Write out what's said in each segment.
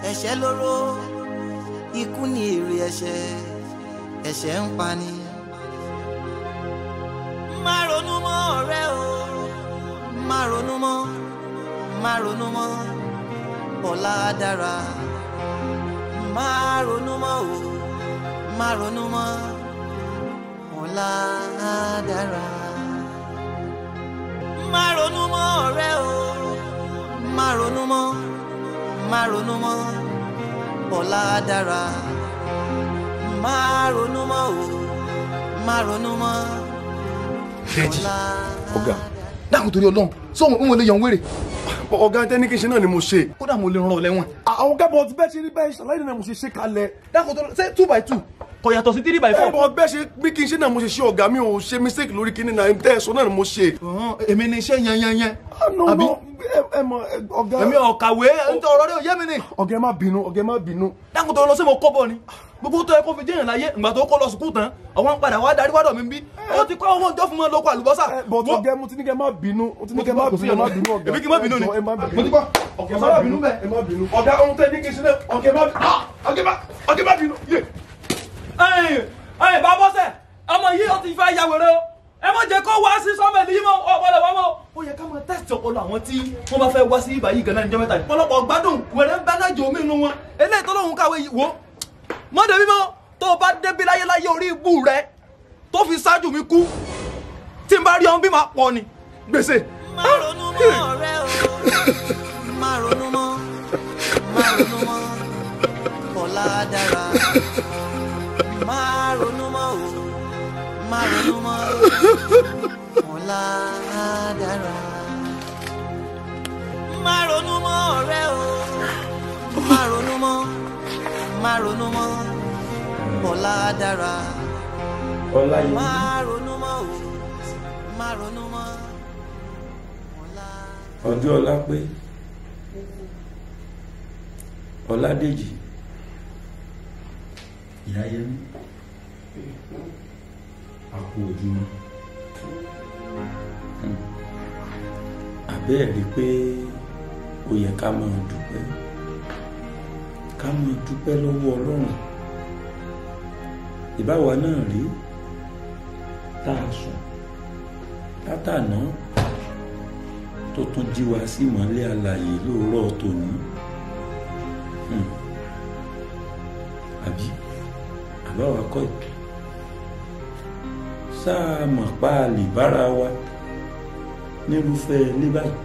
ẹ̀ṣẹ̀ lóró ikú ni èrè ẹ̀ṣẹ̀ ẹ̀ṣẹ̀ ń pani. má ronú mọ́ ọ̀rẹ́ o má ronú mọ́ má ronú mọ́ ọ̀la dára má ronú mọ́ o má ronú mọ́ ọ̀la dára. má ronú mọ́ ọ̀rẹ́ o má ronú mọ́ má ronú mọ́ ọ̀la dára má ronú mọ́ o má ronú mọ́ Dèjì, ọ̀la ọ̀gá dákun torí ọlọ́run sóhun òun lè yan wèrè ọ̀gá tẹ́níkì ṣe náà ni mo ṣe. kódà mo lè rán ọ lẹ́wọ̀n. àwọn gábọ̀ ti bẹ́ẹ̀ ṣe rí bẹ́ẹ̀ ṣàlàyé náà mo ṣe ṣe kalẹ̀. dákun torí ṣé two by two kò yàtọ̀ sí three by ẹ four. bọ̀ bẹ́ẹ̀ ṣe bí kí n ṣe náà mo ṣe ṣe ọ̀gá mi ò ṣe mistake lórí kíní náà tẹ́ ẹ sọ náà ni mo ṣe. Ọ̀hún, èmi ni iṣẹ́ yẹn yẹn yẹn. no Àbí? no ẹ ẹ mọ ẹ, ọ̀gá. èmi ò kàwé nítorí ọ̀rọ̀ rẹ̀ ò yé mi ni. ọ̀gá ẹ má bínú ọ̀gá ẹ má bínú. dákun torí lọ sí mo kọ́ bọ̀ ni gbogbo tó yẹ kó fi jẹ́yàn láyé ìgbà tó kó lọ sùkúù tán àwọn padà wá darí wádọ̀ mi bí ó ti kọ́ owó ìjọ fún mi lóko àlùbọ́sà. ẹ bọ̀ Wo- ọ̀gá mo ti ní kẹ́ má bínú mo ti ní Mo ti kẹ́ má gbọ́, kò sí bínú ẹ má ọ̀nà. bínú ọ̀gá. Èmi kí n má bínú ni. Ẹ jọ̀ọ́, ẹ má bínú. Mo ti gbọ́. ọ̀gá Kò má sábà bínú bínú bẹ́ẹ̀. ẹ má bínú. ọ̀gá ohun tẹ́ ní kí n ṣe náà ọ̀gá má ọ̀gá má ọ̀gá má bínú. yé. ẹ̀yin ẹ̀yin bá bọ́sẹ̀ ọmọ yìí ó ti fẹ́ ya wèrè o ẹ má jẹ́ kó wá sí sọ́mẹ̀lì yìí mọ́ ọ̀pọ̀lọ̀ wá mọ́ ó yẹ ká máa tẹ́sítì ọpọlọ àwọn tí wọ́n bá fẹ́ wá sí ibà yìí gan-an níjọ́ mẹ́ta pọ̀lọpọ̀ gbádùn wèrè ń bẹ lájò mí inú wọn eléyìí tó lóun kàwé yìí wò mọ́ débi mọ́ tó o bá débi láyé láyé orí ibú rẹ tó fi ṣáájú mi kú tí n bá rí ọ̀hún bí máa pọ̀ ni gbèsè. má ronú mọ́ ọ̀rẹ́ o má ronú mọ́ má ronú mọ́ ọ̀la dára má ronú mọ́ o má ronú mọ́ ọ̀la dára má ronú mọ́ ọ̀rẹ́ o má ronú mọ́ má ronú mọ́ ọ̀la dára Ọláyẹmí má ronú mọ́ o má ronú mọ́ ọ̀la. ọjọ́ ọlá pé Ọládèjì Ìyáyẹmí àpò ojúmọ́ Hmm. àbẹ́ẹ̀ rí pé ó yẹ ká máa dúpẹ́ ká máa dúpẹ́ lọ́wọ́ Ọlọ́run ìbáwa náà rí tá a sùn látàná tó tún jí wa sí ìmọ́lẹ̀ àlàyé lóòrọ̀ tòní Hmm. àbí àbáwa kọ́ ẹ̀ sáà mọ̀ pa àlè bára wa nírúfẹ́ ilé báyìí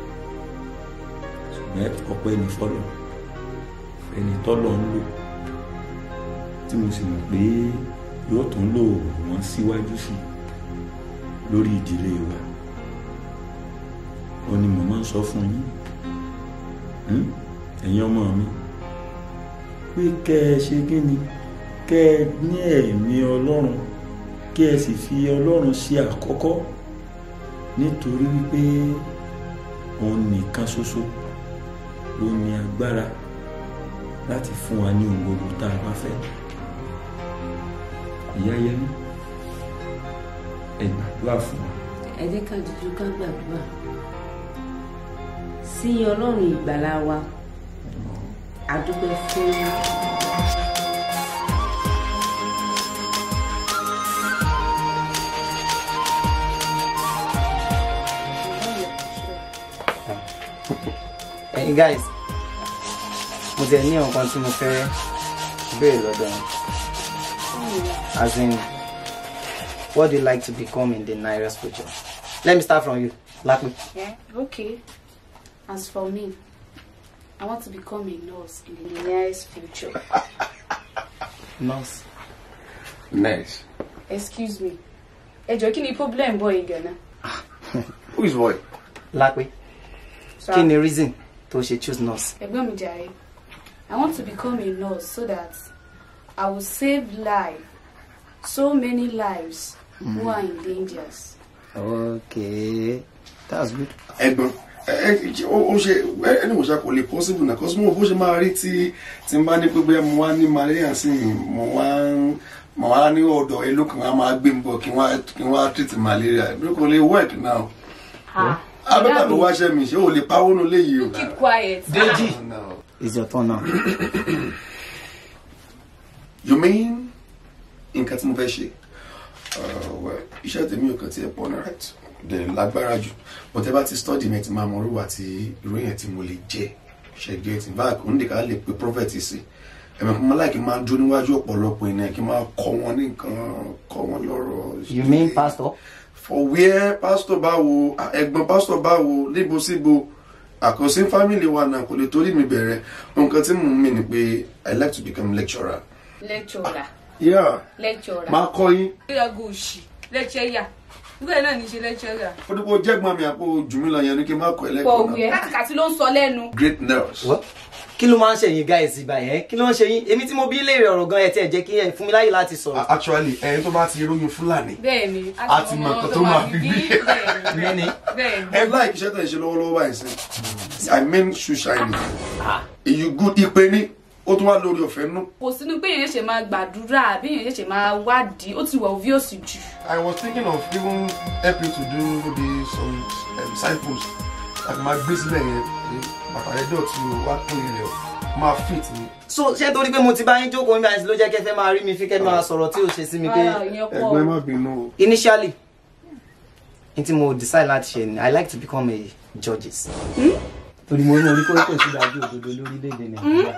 ṣùgbọ́n ọpẹ́ ní fọ́lọ̀ ẹni tọ́lọ̀ ń lò tí mo sì mọ̀ pé yóò tún lò wọ́n síwájú sí i lórí ìdílé wa ó ní mo máa ń sọ fún yín Hmm? ẹ̀yin ọmọ mi pé kẹ́ ẹ ṣe kí ni kẹ́ ẹ ní ẹ̀mí ọlọ́run kí ẹ sì fi ọlọ́run ṣe àkọ́kọ́ nítorí wípé òun nìkan ṣoṣo ló ní agbára láti fún wa ní ohun gbogbo tá a bá fẹ́ ìyá yẹmí ẹ gbàdúrà fún wa. ẹ jẹ́ ká dúdú ká gbàdúrà sí ọlọ́run ìgbàlà wa àdúpẹ́ fún ẹ̀yin guys mo tẹ̀ ní ọ̀kan tí mo fẹ́ béèrè lọ́dọ̀ yín as in what do you like to become in the nearest future let me start from you Lapi. Yeah, okay. As for me, I want to become a nurse in the nearest future. nurse nice. Excuse me. Ẹ jọ̀ọ́ kí ni problem boy yìí gan-an? who is boy. Lapi. Sir, kí ni reason tó ṣe choose nurse. Ẹ̀gbọ́n mi jàre. I want to become a nurse so that I will save life, so many lives who are in dangers. okay that's good. ẹ̀gbọ́n ẹ ẹ ó ṣe ẹni mo ṣe kò lè possible na cause mo bó ṣe máa rí tí tí n bá ní pé bóyá mo wá ní malaria sí i mo wá ń mo wá ní ọ̀dọ̀ ẹ lókàn á máa gbé mi bọ̀ kí n wá kí n wá treat malaria bí kò lè work now. Ah, abẹ́ta ló wáṣẹ́ mi ṣé o lè pawó nu léyìí o. Keep quiet. Deji it's your turn now. you mean nǹkan tí mo fẹ́ ṣe Uh, well, iṣẹ́ tèmi ò kàn tí ẹ pọ̀ náà right dẹ̀ lágbára jù but ẹ bá ti study mi ti máa mọ orúwà tí ìròyìn tí mo lè jẹ ṣe get in fact òun nìkan lè pe prophet sí ẹ̀mẹ̀ kí n máa láì kí n máa dúró níwájú ọ̀pọ̀lọpọ̀ ènìyàn kí n máa kọ́ wọn ní nǹkan kọ́ wọn lọ́rọ̀. you mean pastor. for where pastor báwo ẹ̀gbọ́n pastor báwo níbo síbo àkọsí family wa náà kò lè torí mi bẹ̀rẹ̀ nǹkan tí mò ń mì ni pé i like to become lecturer. lecturer yeah lecturer. máa kọ́ yín. ìyàgò òṣì lecturer nígbà náà ní í ṣe lecturer. ó dípò jẹ́gbọ́n mi àpò jùmílà yẹn ni kí n má kọ́ ẹ pọ̀ lẹ́kọ̀ọ́ náà. wíẹ̀ kàtìkàtì ló ń sọ lẹ́nu. great nurse. What? kí ló máa ń ṣe yín guys ìgbà yẹn kí ló ń ṣe yín èmi tí mo bí léèrè ọ̀rọ̀ gan ẹ̀ tí ẹ̀ jẹ́ kí ẹ fún mi láyè láti sọ̀rọ̀. actually ẹni tó bá ti róyún fúlàní bẹ́ẹ̀ ni A ti mọ̀ nǹkan tó máa fi bí. bẹ́ẹ̀ ni bẹ́ẹ̀ ni. ẹ láì iṣẹ́ tẹ̀ ń ṣe lọ́wọ́lọ́wọ́ báyìí sí i mean shoe shining èyí good ipe ní ó tún wá lórí ọ̀fẹ́ nú. kò sínú pé èèyàn ṣe máa gbàdúrà àbí èèyàn ṣe máa wádìí ó ti wà obvious jù. I was thinking of even help you to do maybe some um, signpost àti máa gbé sílẹ̀ yẹn pé bàtà rẹ̀ dọ̀tí o wá pín ilẹ̀ o máa fit ni. so ṣé torí pé mo ti bá yín jókòó níbi àìsí ló jẹ́ kẹfẹ́ máa rí mi fi kẹ́ máa sọ̀rọ̀ tí ò ṣe sí mi pé Rárá, ìyẹn pọ̀ ẹgbẹ́ o. má bínú o. initially n tí mo decide láti ṣe ni i like to become a judges. torí mo ní orí kó kò sí dájú òdodo lórílẹ̀‐èdè nàìjíríà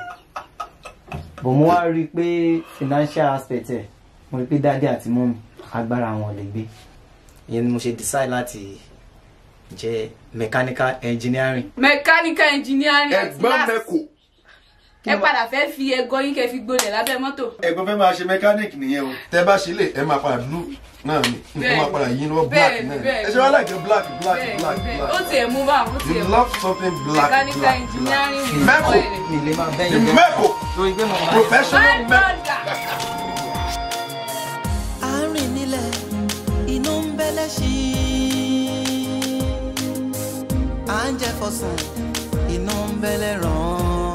but mo wá rí i pé financial aspect ẹ̀ mo rí i pé dáadé àti mọ́mí agbára wọn ò lè gbé ìyẹn ni mo ṣe decide láti jẹ́ mechanical engineering. mechanical engineering at ẹ̀gbọ́n last. mẹ́kò ẹ padà fẹ́ fi ẹgọ yín kẹ́ fi gbolẹ̀ lábẹ́ mọ́tò. ẹ̀gbọ́n fẹ́ máa ṣe mechanic nìyẹn o. tẹ bá ṣe lè ẹ máa padà blue náà ni nǹkan máa padà yín lọ́wọ́ black Bẹ́ẹ̀ni, náà ni. bẹ́ẹ̀ni. ẹ ṣe wá láìpẹ́ black black bẹ́ẹ̀ black bẹ́ẹ̀ black. ó tiẹ̀ mú báwọn ó tiẹ̀ you mú. love something black mechanical black engineering black. with mẹ́kò oil. mi lè máa bẹ́yìn jẹ́ mẹ́kò torí pé mo máa professional my mẹ́kò. brother. àárín nílẹ̀ inú ń bẹ́lẹ̀ sí i à ń jẹ fọsùn inú ń bẹ́lẹ̀ ràn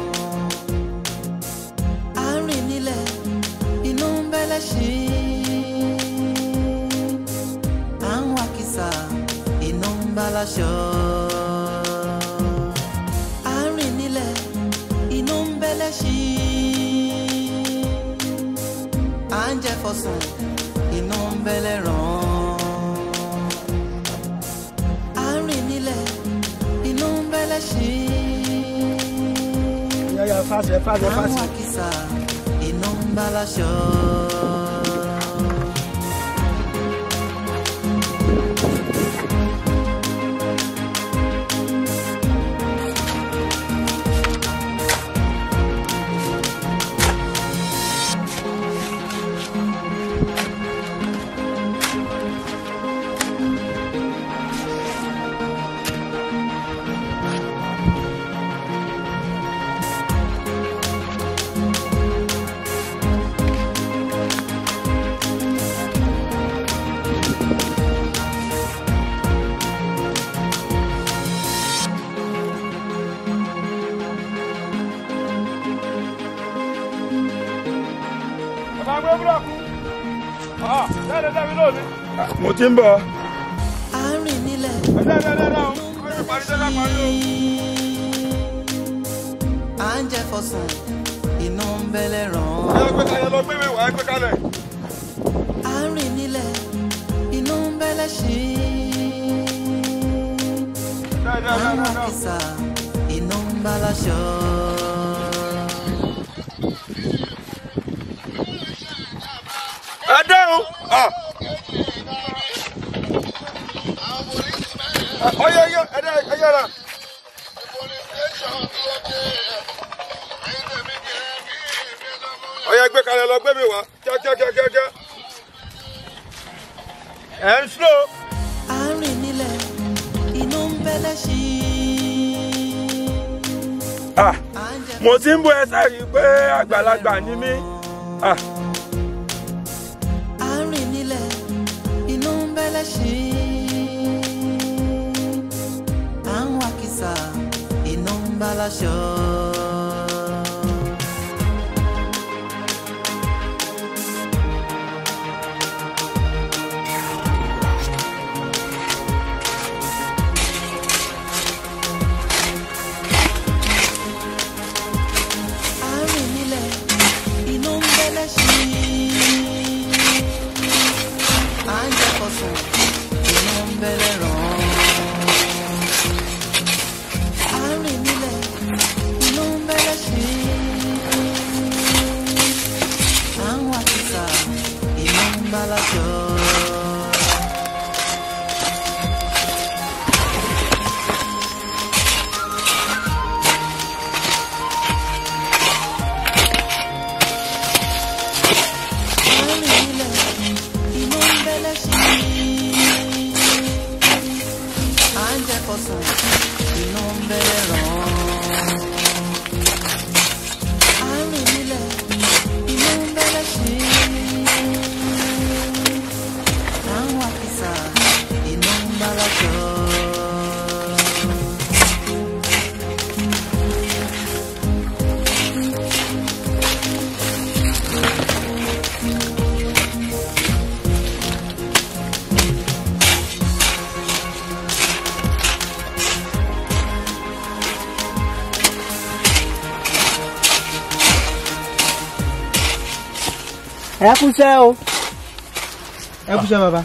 àárín nílẹ̀ inú ń bẹ́lẹ̀ sí i à ń wá kìsà inú ń bá láṣọ. àárín nílẹ̀ inú ń bẹ́lẹ̀ sí i à ń jẹ fọsùn inú ń bẹ́lẹ̀ ràn á rìn nílẹ̀ inú ń bẹ́lẹ̀ sí àwọn àkìsà inú ń bá láṣọ. mo ti ń bọ̀. á rìn nílẹ̀ à ń jẹ fọsùn inú ń bẹ́lẹ̀ ràn á rìn nílẹ̀ inú ń bẹ́lẹ̀ sí àwọn àkìsà inú ń bá láṣọ. ẹ dáhùn. ọyọ ọyọ ẹ dẹ ẹ yára. ọyọ ẹgbẹ́ kalẹ̀ lọ gbé mi wá kíákíákíákíá. ẹ ń slow. à ń rìn nílẹ̀ inú ń bẹ́lẹ̀ sí Ah, à ń jẹ mo ti ń bọ ẹ sáré pé àgbàlagbà ni mí. Ah, à ń rìn nílẹ̀ inú ń bẹ́lẹ̀ sí à ń wá kìsà inú ń bá láṣọ. ẹ kúṣẹ́ o ẹ kúṣẹ́ bàbá.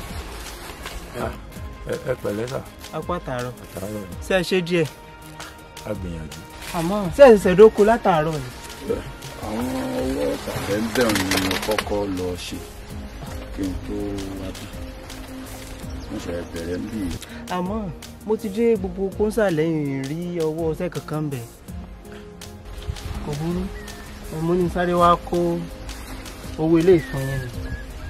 ẹ pẹ̀lẹ́ sà apá tààrọ̀ àtàárọ̀ ni ṣe é ṣe díẹ̀ a gbìyànjú. àmọ́ ṣe é ṣẹ̀ṣẹ̀ dóko látàárọ̀ ni. àwọn ọwọ́ tàbẹ́ńbẹ̀ ni mo kọ́kọ́ lọ ṣe kí n tó wá bí mo ṣe bẹ̀rẹ̀ ń bì í. àmọ́ mo ti dé gbogbo kóńsà lẹ́yìn rí ọwọ́ ọṣẹ́ kankan bẹ̀ kò burú mo ní sáré wá kó owó ilé ìfọn yẹn ni.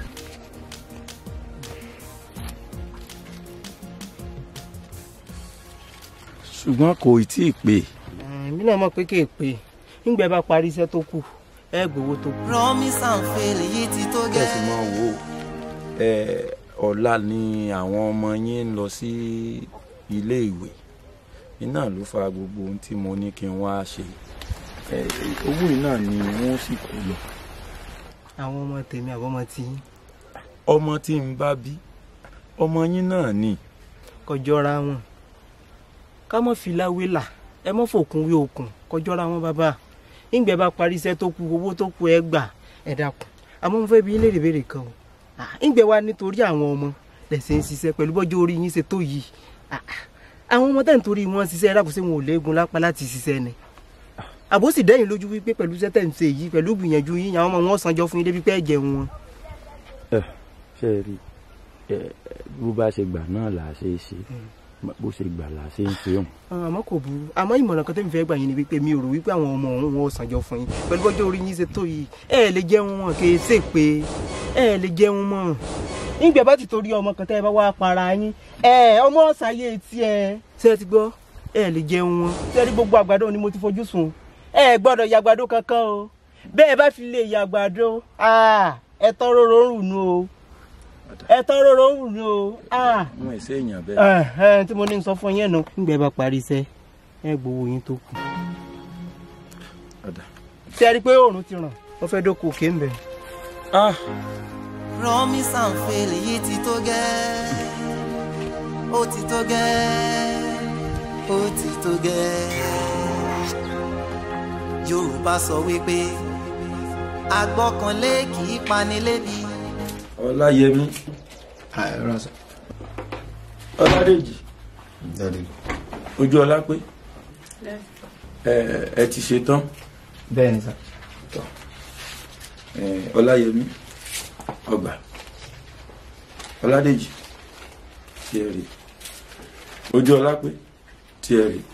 ṣùgbọ́n kò tí ì pé èmi náà mọ̀ pé kì í pé nígbà bá parí iṣẹ́ tó kù ẹ gbowó tó kù. promise and fail yìí ti tó kẹ̀sì gẹ́. máa wò ó ẹ ọ̀la ni àwọn ọmọ yín ń lọ sí ilé ìwé iná ló fa gbogbo ohun tí mo ní kí n wá ṣe ẹ owó yìí náà ni wọ́n sì kó lọ àwọn ọmọ tèmi àbọ̀ ọmọ tí ọmọ tí n bá bí ọmọ yín náà ni kọjọ́ra wọn ká mọ̀ fi láwé là ẹ mọ̀ fòkun wé okùn kọjọ́ra wọn bàbá nígbà bá parí iṣẹ́ tó kù owó tó kù ẹ gbà ẹ dákun àmọ́ mo fẹ́ bi yín léèrè béèrè kan o Ah, nígbà wa nítorí àwọn ọmọ lẹ̀sẹ̀ ń ṣiṣẹ́ pẹ̀lú bọ́jọ́ orí yín ṣe tó yìí Ah, ah, àwọn ọmọ tẹ̀ ń torí wọn ṣiṣẹ́ ẹ dákun sí wọn ò léegun lápá láti ṣiṣẹ́ ni àbó sì dẹ́yìn lójú wípé pẹ̀lú iṣẹ́ tẹ̀ ń ṣe yìí pẹ̀lú gbìyànjú yín àwọn ọmọ wọn sanjọ́ fún yín débi pé ẹ jẹun wọn. ṣe é rí ẹ bó bá ṣe gbà náà là á ṣe é ṣe bó ṣe gbà là á ṣe ń ṣe òun. àmọ́ kò burú àmọ́ ìmọ̀ràn kan tẹ́mi fẹ́ gbà yín ni wípé mi ò rò wípé àwọn ọmọ òun wọn ò sànjọ fún yín pẹ̀lú bọ́jọ́ orí yín ṣe tó yìí ẹ ẹ̀ lè jẹun wọn kì í ṣe pé ẹ ẹ̀ lè jẹun mọ́ nígbà bá ti torí ọmọ kan tẹ́ ẹ bá wá para yín ẹ ọmọ ṣàyè tiẹ̀ ṣé ẹ ti gbọ́ ẹ ẹ̀ lè jẹun wọn ṣé ẹ rí gbogbo àgbàdo ni mo ti fojú sùn ẹ ẹ̀ gbọ́dọ̀ ya àgbàdo kankan o bẹ́ẹ̀ bá fi lè ya àgbàdo ẹ tán róró ń rùn nù o ẹ tán róró ń rùn nù o. wọn ì ṣe èèyàn bẹ́ẹ̀. Ẹ̀hẹ́n, tí mo ní sọ fún yẹn nù. nígbà bá parí iṣẹ́ ẹ gbowó yín tó kù. Ọ̀dà. ṣé ẹ rí i pé oòrùn ti ràn wọ́n fẹ́ dókò òkè ń bẹ̀. Ah, promise and fail yìí ti tó gẹ́. ó ti tó gẹ́. ó ti tó gẹ́. yorùbá sọ wípé agbọ́kànlé kì í pani lébi. ọláyẹmí ọládèjì ojú ọlá pé ẹ ẹ ti ṣe tán bẹ́ẹ̀ ni sà. ẹ, ọláyẹmí ọgbà ọládèjì tí ẹ rí ojú ọlá pé tí ẹ rí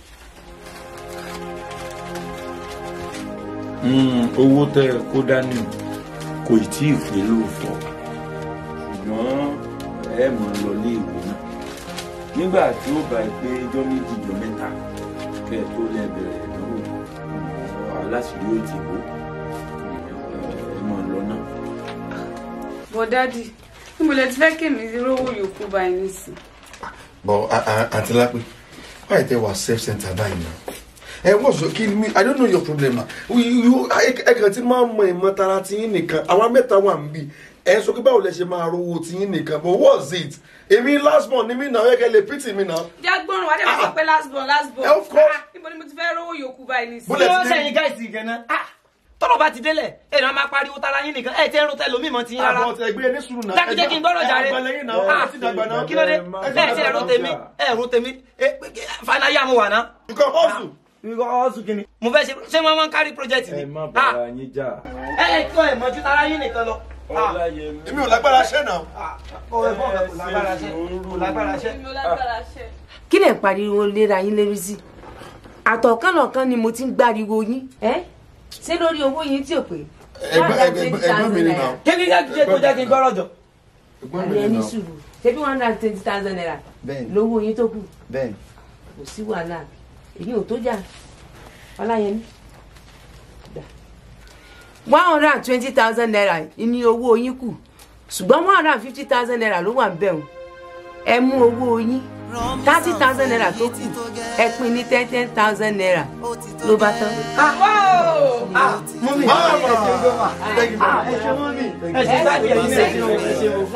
Mm, owó tẹ ẹ kó dání kò ì tí ì pé lóòótọ́ ṣùgbọ́n ẹ mọ̀ ọ́ lọ ilé ìwé náà nígbà tí ó bá ẹ pé ijọ́ méjì ijọ́ mẹ́ta kẹ́ ẹ tó lẹ bẹ̀rẹ̀ ìdánwò aláṣìírí ó ti wò ẹ mọ̀ ọ́ lọ náà. bọ̀ dádì níbo lẹ ti fẹ́ kémi rówó yòókù báyìí nísìn. But uh, uh, Auntie Lapi, why they were self-centered by now? Ẹ wọ́n sọ kí ni mi I don't know your problem na. Ẹ kàn ti máa mọ ìmọ̀ tara ti yín nìkan. Àwọn mẹ́ta wà ń bì. Ẹ sọ pé báwo lẹ ṣe máa rówó ti yín nìkan. But what's it? Èmi last born ni mí náà ẹ kẹ́ lè pity mi náà. jágbọ́n wà dé máa sọ pé last born last born. Of course. Ah, níbo ni mo ti fẹ́ rówó yòókù báyìí nísìn. Bólẹ̀ wọ́n ti dé. sẹ́yìn gáìsì gan-an. tọ́lọ̀ bá ti délẹ̀ ẹ̀ náà máa pariwo tara yín nìkan ẹ̀ tẹ́ ń ro tẹ́ lómi mọ́ ti yín rárá. Àbọ̀ ọ̀tẹ̀ ẹgbẹ́ ní sùúrù náà. dákújẹ́ kí n gbọ́dọ̀ jàre. Àgbà lẹ́yìn náà. Ah, Ẹ ti dàgbà náà. kí ló dé ẹ̀ ṣe ẹ̀rọ tèmi ẹ̀rọ tèmi fanaya mo wà ná. Nǹkan ọ̀sùn. ọ̀sùn kìíní. mo fẹ́ ṣe ṣé wọ́n máa ń kárí project ẹ ni. má bàa yín jà ẹ ẹ tó ẹ̀ mọ́jú tara yín nìkan lọ. ọláyẹmí. Èmi ò lágbára ṣẹ́ náà. kò lágbára ṣe kò lágbára ṣe. èmi ò lágbára ṣe. kí lè pariwo léra yín lérí sí àtọ̀kànlọ̀kan ni mo ti ń gbáriwo yín ẹ́ ṣé lórí owó yín tí ò pé Ẹgbẹ́ ẹgbẹ́ ẹgbẹ́ mi ni náà. kí ni jẹ́ kó jẹ́ kí n gbọ́rọ̀ jọ. Ẹgbẹ́ mi àbí ni ẹni náà. sùúrù ṣebí one hundred and twenty thousand naira bẹ́ẹ̀ni lówó yín tó kù bẹ́ẹ̀ni. kò sí wàhálà èyí ò tó jà ọláyẹmí gbà. one hundred and twenty thousand naira ní owó yín kù ṣùgbọ́n one hundred and fifty thousand naira ló wà ń bẹ̀ wọ́n ẹ mú owó yín thirty thousand naira tó kù ẹ pín ní ten ten thousand naira ló bá tán. mọ́mí ẹ ṣe ń gbọ́ mà. ẹ ṣe mọ́mí ẹ ṣe sáàdì ẹ̀yin náà ẹ ṣe wọ́n ẹ ṣe wọ́n.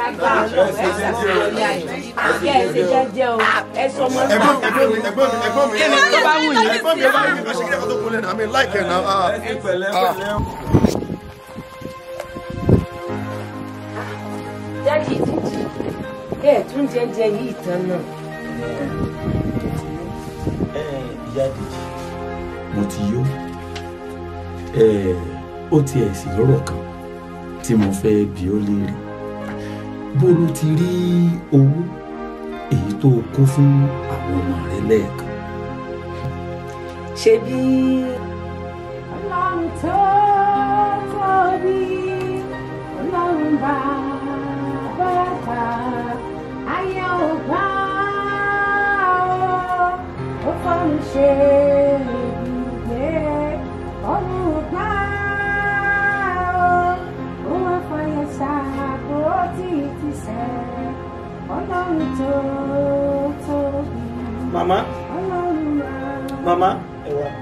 ẹ sọ ọmọ Ẹgbọ́n náà ẹgbọ́n mi ẹgbọ́n mi ẹgbọ́n mi. kí ni tó bá wù yín. Ẹgbọ́n mi ẹ bá mi kàn ṣe kí ẹ kó tó kúnlẹ̀ náà. I mean like ẹ̀ náà. Ah. ẹ pẹ̀lẹ́ pẹ̀lẹ́. dájú ìdíjì ẹ tún jẹjẹ yìí tán náà. ẹ ìyá dèjì mo ti yó ẹ ó tiẹ̀ sì lọ́rọ̀ kan tí mo fẹ́ bi ó léèrè bó ló ti rí owó èyí tó kó fún àwọn ọmọ rẹ lẹ́ẹ̀kan. ṣebí. ọlọ́run tó tóbi ọlọ́run bàbá bá ayé ò gbà ó ó fọ́n ṣe ibùgbé ọ̀run ò gbà ó ó wá fọyín ṣàkó tí ti sẹ́ ọlọ́run tó tóbi màmá ọlọ́run bàbá. màmá ẹ wá.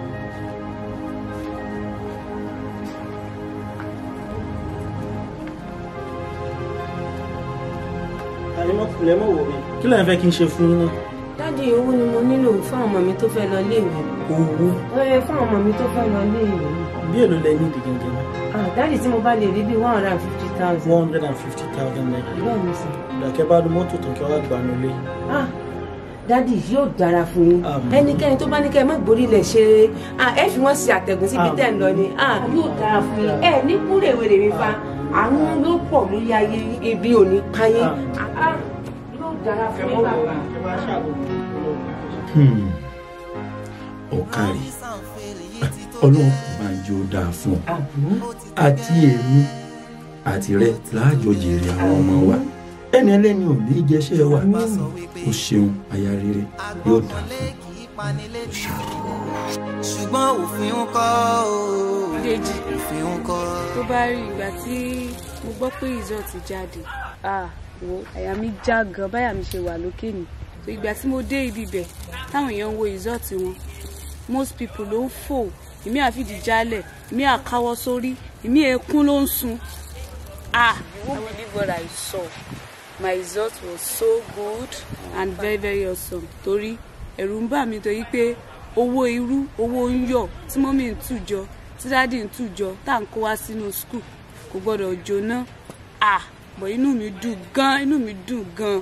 àlẹ́mọ̀ lẹ́mọ̀ wò mí kí lẹ́yìn fẹ́ kí n ṣe fún yín náà. dádì owó ni mo nílò fún ọmọ mi tó fẹ́ lọ léèwé. owó ẹ fún ọmọ mi tó fẹ́ lọ léèwé. bí èlò lẹ ní ìdí gẹ́gẹ́ náà. ah dádì tí mo bá lè rí bíi one hundred and fifty thousand. one hundred and fifty thousand naira. bẹ́ẹ̀ ni sir. ìdàkẹ́ bá lu mọ́tò tán kí wọ́n gbà ní ilé. ah dádì yóò dára fún yín Àmín. ẹnikẹ́ni tó bá ní kẹ́ ẹ má gborí ilẹ̀ ṣe ah ẹ fi wọ́n ṣe àtẹ̀gùn síbi Àmín. tẹ̀ ń lọ ni ah yóò dára fún yín ẹ ní kúrèwèrè mi fa àwọn ló pọ̀ lórí ayé ibi ò ní payé ah ah, yóò dára fún yín bàbá. Hmm. ọ̀kàrí ọlọ́run kò máa jẹ́ ó dáa fún ọ àti èmi àti rẹ láàjọ jèrè àwọn ọmọ wa ẹni ẹlẹ́ni ò ní jẹ́ṣẹ́ wa o ṣeun aya rere yóò dáa fún ọ o ṣeun. ṣùgbọ́n òfin ń kọ́ o Dèjì. òfin ń kọ́. tó bá rí ìgbà tí mo gbọ́ pé result jáde ah wo àyà mi já gan báyà mi ṣe wà lókè ni so ìgbà tí mo dé ibi bẹ̀ táwọn èèyàn ń wo result wọn most people ló ń fò èmi àfìdí jálẹ̀ èmi àkáwọ́ sórí èmi ẹkún ló ń sun ah you won't believe what I saw my result was so good and very very awesome torí ẹ̀rù ń bà mí torí pé owó irú owó ń yọ̀ tí mọ́mí ń tù jọ tí dáàdì ń tù jọ tá à ń kó wá sínú skul kò gbọ́dọ̀ jóná ah bọ̀ inú mi dùn gan inú mi dùn gan.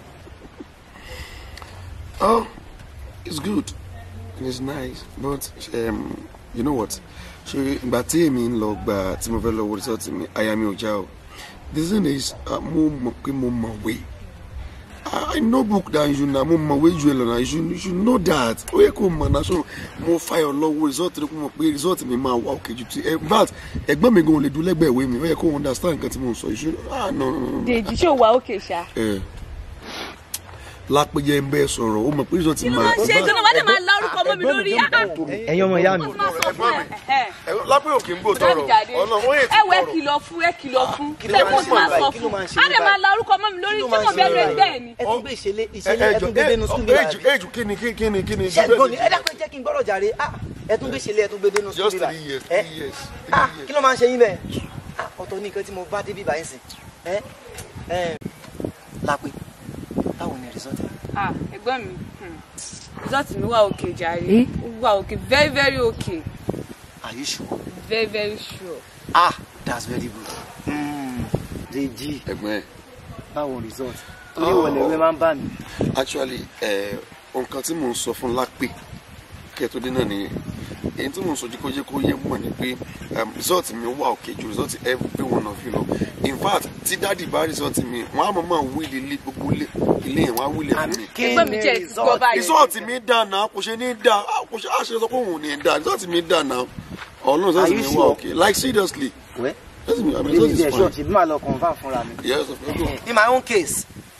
Oh, it's good. It's nice. But um, you know what? Ṣé ìgbà tí èmi ń lọ gbà tí mo fẹ́ lọ wo result mi, àyà mi ò já o. The thing is, uh, mo mọ̀ pé mo mọ̀wé. I I know book than you na mo mọ̀wé ju ẹ lọ na you should- you should know that. Ó yẹ kó mọ̀ náà so mo fayọ̀ lọ́wọ́ result rẹ̀ kó mọ̀ pé result mi máa wá òkè ju ti. In fact, ẹ̀gbọ́n mi gan ò lè dún lẹ́gbẹ̀ẹ́ ìwé mi. Ó yẹ kó understand nǹkan tí mo ń sọ. You should ah no no no. no. dèjì ṣó wà òkè ṣá. Eh, lápẹjẹ ń bẹ sọ̀rọ̀ ó mọ̀ pé result máa. ṣé ìjọba wà lè máa la orúkọ mọ́ mi lórí ẹ̀yin ọmọ ìyá mi. lápẹ́ òkè ń gbò tọrọ ọ̀nà wọ́n yẹ ti ẹ wẹ tọrọ. kìlọ̀ fún ẹ kìlọ̀ fún kí ló ṣé máa kó ń tí máa ṣe sọ báyìí? Kí ló fún máa ń ṣe á lè máa báyìí? la orúkọ mọ́ mi lórí tí mo bẹ̀rù ẹgbẹ́ ẹ̀ ni. ẹ tún gbé ìṣẹ̀lẹ̀ ẹ ìṣẹ̀lẹ̀ ẹ tún gbé dénú sùn bíbá ejù ejù kí ni kí kí ni kí ni. ṣé ẹ̀gbọ́n ni ẹ dákun ẹ jẹ́ kí n gbọ́dọ̀ jàre ah ẹ tún gbé ìṣẹ̀lẹ̀ ẹ tún gbé dénú sùn just bíbá three years ẹ three years ah three kí years. ló máa ń ṣe yín bẹ́ẹ̀ ah ọ̀tọ̀ ní nǹkan tí mo bá dé bíbá yín sìn ẹ ẹ lápẹ́ báwo ni result ẹ? ah ẹ̀gbọ́n mi hmm, result mi wà òkè jàre ó wà òkè very very okay are you sure very very sure. ah that's very good mm. Dèjì ẹ̀gbọ́n ẹ̀ báwo result torí ìwọlẹ̀ ìwé máa ń bà mí actually ẹ̀ nǹkan tí mò ń sọ fún lápẹ́ kẹ́ẹ̀tọ́ dé náà nìyẹn èyí tí mò ń sọ jí kó jẹ́ kó yẹ mọ̀ ni pé um, result mi wà òkè ju result every one of you lọ in fact tí dáàdì bá result mi wọ́n á mọ̀ mọ̀ wíìlì ilé gbogbo ilé ilé yẹn wọ́n á wíìlì fún mi. ẹ̀gbọ́n mi jẹ́ ìgbọ́ báyìí. result mi dà náà kò ṣe ní dà kò ṣe àṣẹ sọ pé òun ò ní dà result mi dà náà ọlọ́run result Are you mi wà sure? òkè like seriously wẹ́ result mi I mean, result Dèjì is ẹ̀ ṣọ́ fine ṣèbí màá lọ confirm fúnra mi. yes of course. in my own case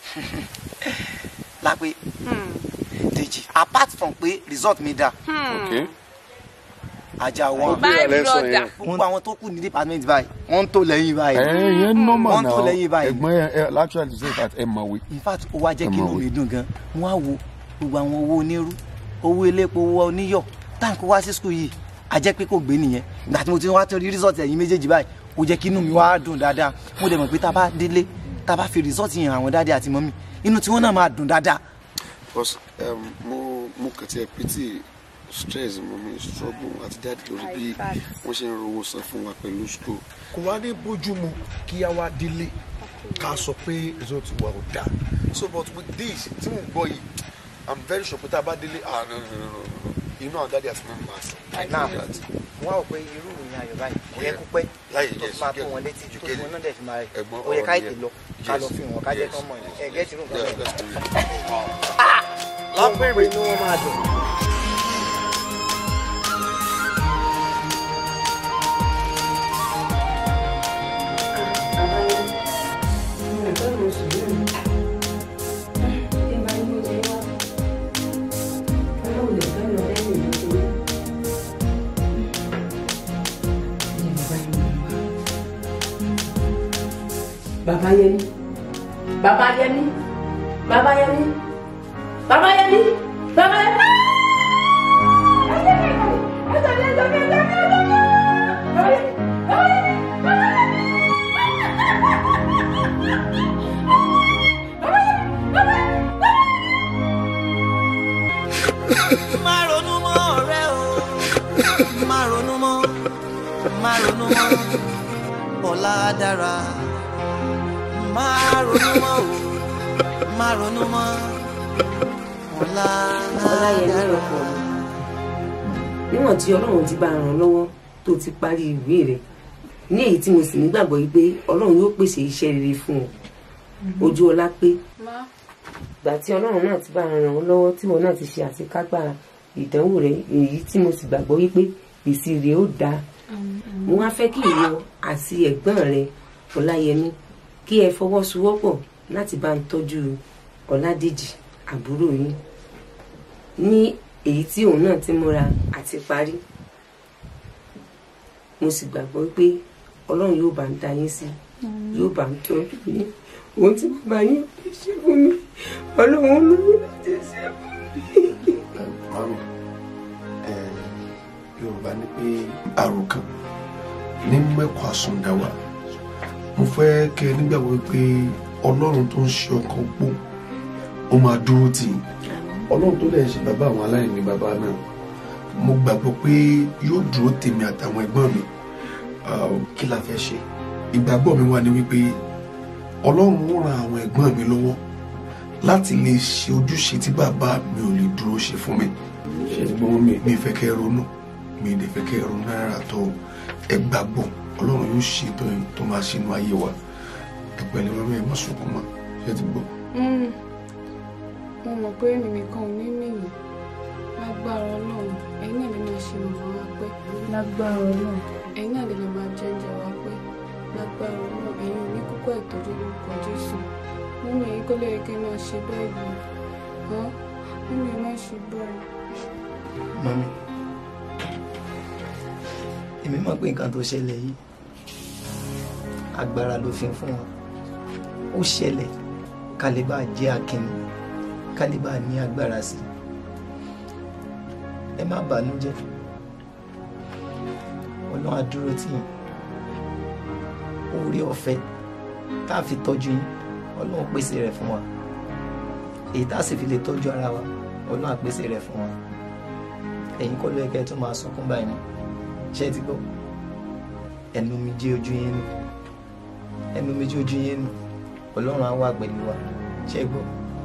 lápẹ́ Dèjì apart from pé result mi dà okay. ajá wọn my brother gbogbo àwọn tó kù ní department báyìí wọ́n ń tó lẹ́yìn báyìí ẹ yẹn normal Wọ́n now tó lẹ́yìn báyìí. ẹ̀gbọ́n ẹ ẹ actually to say that ẹ mọ̀wé. in fact ó wá jẹ́ kí Ẹ inú mọ̀ mi dùn gan wọ́n á wo gbogbo àwọn owó onírú owó elépo owó oníyọ̀ táǹkì wá sí skul yìí a jẹ́ pé kò gbé nìyẹn ìgbà tí mo ti wá tó rí result ẹ̀yin méjèèjì báyìí ó jẹ́ kí inú mi wá dùn dáadáa mo dẹ̀ mọ̀ pé tá a bá délé tá a bá fi result yẹn àwọn dáadé àti mọ́mí inú tí wọ́n náà máa dùn dáadáa because um, mo mo kàn ti ẹ pity stress mo mi struggle àti dáàdì lórí bí wọ́n ṣe ń rówó san fún wa pẹ̀lú school. kò wá ní bójú mu kí a wá délé ká sọ pé result wa ò dáa so but with this tí mo gbọ́ yìí i'm very sure pé tá a bá délé ah no no no no no inú àwọn dáadé àti mẹ́rin máa sọ. náà wọ́n á wò pé irú ìròyìn ayọ̀ báyìí kò yẹ kó pẹ́ Láyé, tó yes, fi máa you tó get wọn it. létí You tó get fi it. wọn náà dẹ̀ fi máa Ẹ̀gbọ́n ó yẹ ká ọ̀rọ̀ ètè yẹn. lọ ká lọ Yes, fi wọn ká jẹ́ yes, kán mọ̀ ẹ̀ yes. gẹ́tì rú nǹkan Yeah, bẹ́ẹ̀. let's do it. lápẹ̀rẹ̀ inú wọn máa dùn. Bàbá Yẹmí, Bàbá Yẹmí, Bàbá Yẹmí, Bàbá Yẹmí, Bàbá Yẹmí. má ronú mọ́ ọ̀rẹ́ o má ronú mọ́ má ronú mọ́ ọ̀la dára má ronú mọ́ o má ronú mọ́ ọ̀la Ọláyẹmí dára. ọkọ mi níwọ̀n tí ọlọ́run ti bá ràn lọ́wọ́ tó ti parí ìwé rẹ̀ ní èyí tí mo sì nígbàgbọ́ yìí pé ọlọ́run yóò pèsè iṣẹ́ rere fún ọ ojú ọlá pé má ìgbà tí ọlọ́run náà ti bá ràn ọ́ lọ́wọ́ tí wọn náà ti ṣe àṣekágbá ìdánwò rẹ̀ èyí tí mo sì gbàgbọ́ wípé èsì rẹ̀ ó dáa mo wá fẹ́ kí ìwọ àti ẹ̀gbọ́n rẹ ọláyẹmí kí ẹ fọwọ́sowọ́pọ̀ láti bá ń tọ́jú ọládèjì àbúrò yín ní èyí tí òun náà ti múra àti parí mo sì gbàgbọ́ pé ọlọ́run yóò bá ń da yín sí yóò bá ń tọ́jú yín ohun tí bàbá yín ò lè ṣe fún mi ọlọ́run ló ní láti ṣe fún mi. mami ẹ yorùbá ní pé àròkàn ní mẹ́kọ̀ọ́ àsundàwà mo fẹ́ kẹ́ ẹ nígbàgbọ́ pé ọlọ́run tó ń ṣe ọkàn pọ̀ ó máa dúró tì í ọlọ́run tó dẹ̀ ṣe bàbá àwọn aláìní bàbá náà mo gbàgbọ́ pé yóò dúró tèmi àtàwọn ẹ̀gbọ́n mi Ah, kí la fẹ́ ṣe ìgbàgbọ́ mi wà ní wípé ọlọ́run ó ran àwọn ẹ̀gbọ́n mi lọ́wọ́ láti lè ṣe ojúṣe tí bàbá mi ò lè dúró ṣe fún mi ṣe gbọ́n mi mi fẹ́ kẹ́ ẹ ronú mi ì dẹ̀ fẹ́ kẹ́ ẹ ronú rárá tó ẹ gbàgbọ́ ọlọ́run yóò ṣe tó tó máa ṣe inú ayé wa ẹ pẹ̀lú ọmọ ẹ má sunkún mọ́ ṣe ti gbọ́. Mm. mo mọ̀ pé mímí kan ò ní mìyìn lágbára ọlọ́run ẹ̀yin náà lè máa ṣe màmá wa pẹ́ lágbára ọlọ́run ẹ̀yin náà lè lè máa jẹ oúnjẹ wa pẹ́ lágbára ọlọ́run ẹ̀yin ò ní kókó ìtọ́jú lórúkọ jésù mímí ẹ̀yin kó lè kẹ́ máa ṣe bẹ́ẹ̀ yìí hàn mímí ẹ̀ má ṣe bẹ́ẹ̀. mami èmi mọ̀ pé nǹkan tó ṣẹlẹ̀ yìí agbára ló fi ń fún wa ó ṣẹlẹ̀ ká lè bá jẹ́ akínni ká lè bá ní agbára sí ẹ má bànújẹ́ ọlọ́run á dúró tì yín oore ọ̀fẹ́ tá a fi tọ́jú yín ọlọ́run pèsè rẹ̀ fún wa èyí tá a sì fi lè tọ́jú ara wa ọlọ́run á pèsè rẹ̀ fún wa ẹ̀yin kọ́ ló yẹ kẹ́ ẹ tún máa sunkún báyìí mọ́ ṣé ẹ ti gbọ́ ẹnu mi jẹ́ ojú yín nù ẹnu mi jẹ́ ojú yín nù ọlọ́run á wà pẹ̀lú wa ṣé ẹ gbọ́.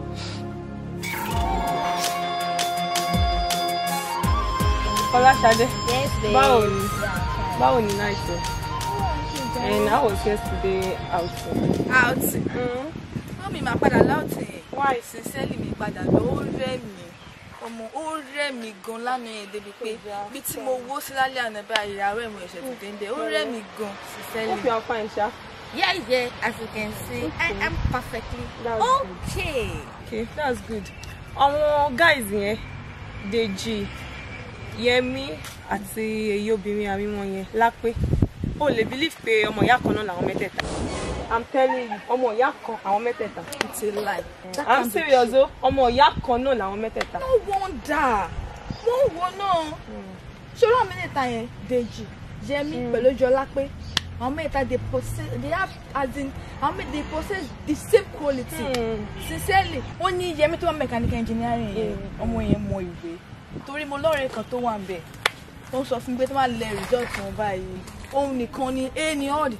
Ọláṣadé Yes, babe. báwo ni báwo ni night ẹ and how was yesterday outing. Outing. Wọ́n mi máa padà láòtì yẹn. Why? Sincerely mi padà lọ, ó rẹ̀ mí. Ọmọ ó rẹ̀ mí gan lánàá yẹn débi pé bí tí mo wó sí lálẹ́ àná báyìí ìyàwó ẹ̀ mo ẹ̀ṣẹ̀ tó dénde. Ó rẹ̀ mí gan sincerely. hope you are fine ṣá. Yeah, yeah, as you can see, I am perfectly That's okay. okay that's good. àwọn guys yẹn Dèjì Yẹmí àti èyí obìnrin àríwọ̀n yẹn lápé o lè believe pé ọmọ ìyá kan náà làwọn mẹ́tẹ̀ẹ̀ta i'm telling you ọmọ ìyá kan àwọn mẹ́tẹ̀ẹ̀ta. It's a lie. That i'm can't be serious o ọmọ ìyá kan náà làwọn mẹ́tẹ̀ẹ̀ta. no wonder mo wo náà ṣòro àwọn mẹ́tẹ̀ẹ̀ta yẹn Dèjì Yẹmí pẹ̀lú Jọlápé àwọn mẹ́tẹ̀ẹ̀ta they possess they have as in àwọn mẹ́tẹ̀ẹ̀ta they possess the same quality Hmm. sincerely wọ́n ní Yẹmí tó wà mechanical engineering yẹn ọmọ yẹn mọ ìwé torí mo lọ́ọ̀rẹ́ kan tó wà ń bẹ̀ ó sọ fún mi pé tó máa lẹ result wọn báyìí òun nìkan ni a ní all the time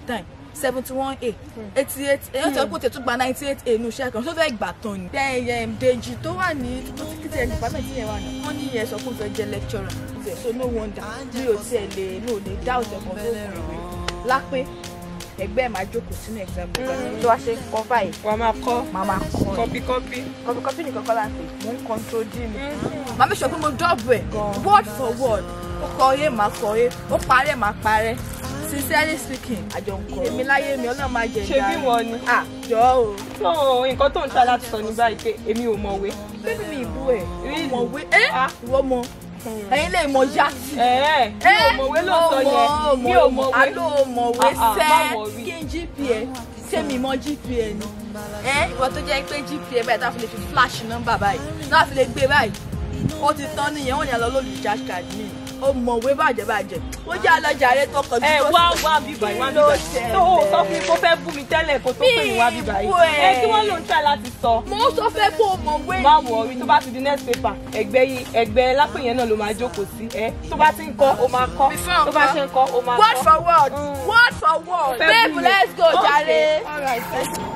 seventy one a eighty eight èyàn tó kó tètè gba ninety eight a nù iṣẹ́ kan tó fẹ́ gbà tán ni. bẹ́ẹ̀ Dèjì tó wà ní kíkẹ́ department yẹn wà náà wọ́n ní ìyẹn sọ pé ó fẹ́ jẹ́ lecturer so no wonder mi ò tiẹ̀ lè mi ò lè dá òtẹ̀ kan tó kù lápé ẹgbẹ́ ẹ̀ máa jókòó sínú exam paper tó wá ṣe kọ́ báyìí. wàá máa kọ́ màá máa kọ́ kọ́pí kọ́pí. kọ́pí kọ́pí nìkan kọ́ láti mò ń control d mi. màá mi sọ pé mo dọ́ọ̀bù ẹ̀ word for word ó kọ oyè máa kọ oyè ó parẹ́ máa parẹ́ sincerely speaking àjọ ń kọ èmi láyé mi ọlọ́run máa jẹ ṣe bí wọn ni. àjọ o. so nǹkan tó ń ta láti sọ ní báyìí pé èmi ò mọ̀wé. bébí mi ìbú ẹ̀ mọ̀wé ẹ́ ìwọ mọ ẹ̀yin lè mọ yá sí. ẹ mi ò mọ̀wé ló sọ yẹn mi ò mọ̀wé. àlọ́ mọ̀wé Ah, ah, má sẹ́ worry. kí n gpa ṣé mi mọ gpa ni. ẹ ìwọ tó jẹ́ pé gpa báyìí tá a fi lè fi flash nọ́mbà báyìí náà fi lè gbé báyìí ó ti tán nìyẹn wọ́n ní àlọ́ lórí recharge card mi ó mọ̀wé bàjẹ́ bàjẹ́ ó jẹ́ àlọ́jà rẹ tó kọjú ẹ tó wá sì- wá bíbá Kí wá ló bíbá ṣẹlẹ̀? tó o sọ fún mi kó fẹ́ bú mi tẹ́lẹ̀ kó tó pè mí wá bíbá Mi yìí bú ẹ. ẹ kí wọ́n ló ń try láti sọ. mo sọ fẹ́ kó o mọ̀wé má wọrí tó bá ti di next paper ẹgbẹ́ yìí ẹgbẹ́ lápè yẹn náà ló máa jókòó sí ẹ tó bá ti ń kọ́ ó máa kọ́ Before tó bá nǹkan. ṣe ń kọ́ ó máa word kọ́. for word Mm. word for word Fẹ́ babe bú mi. let's go Okay. jàre. All right, thank you.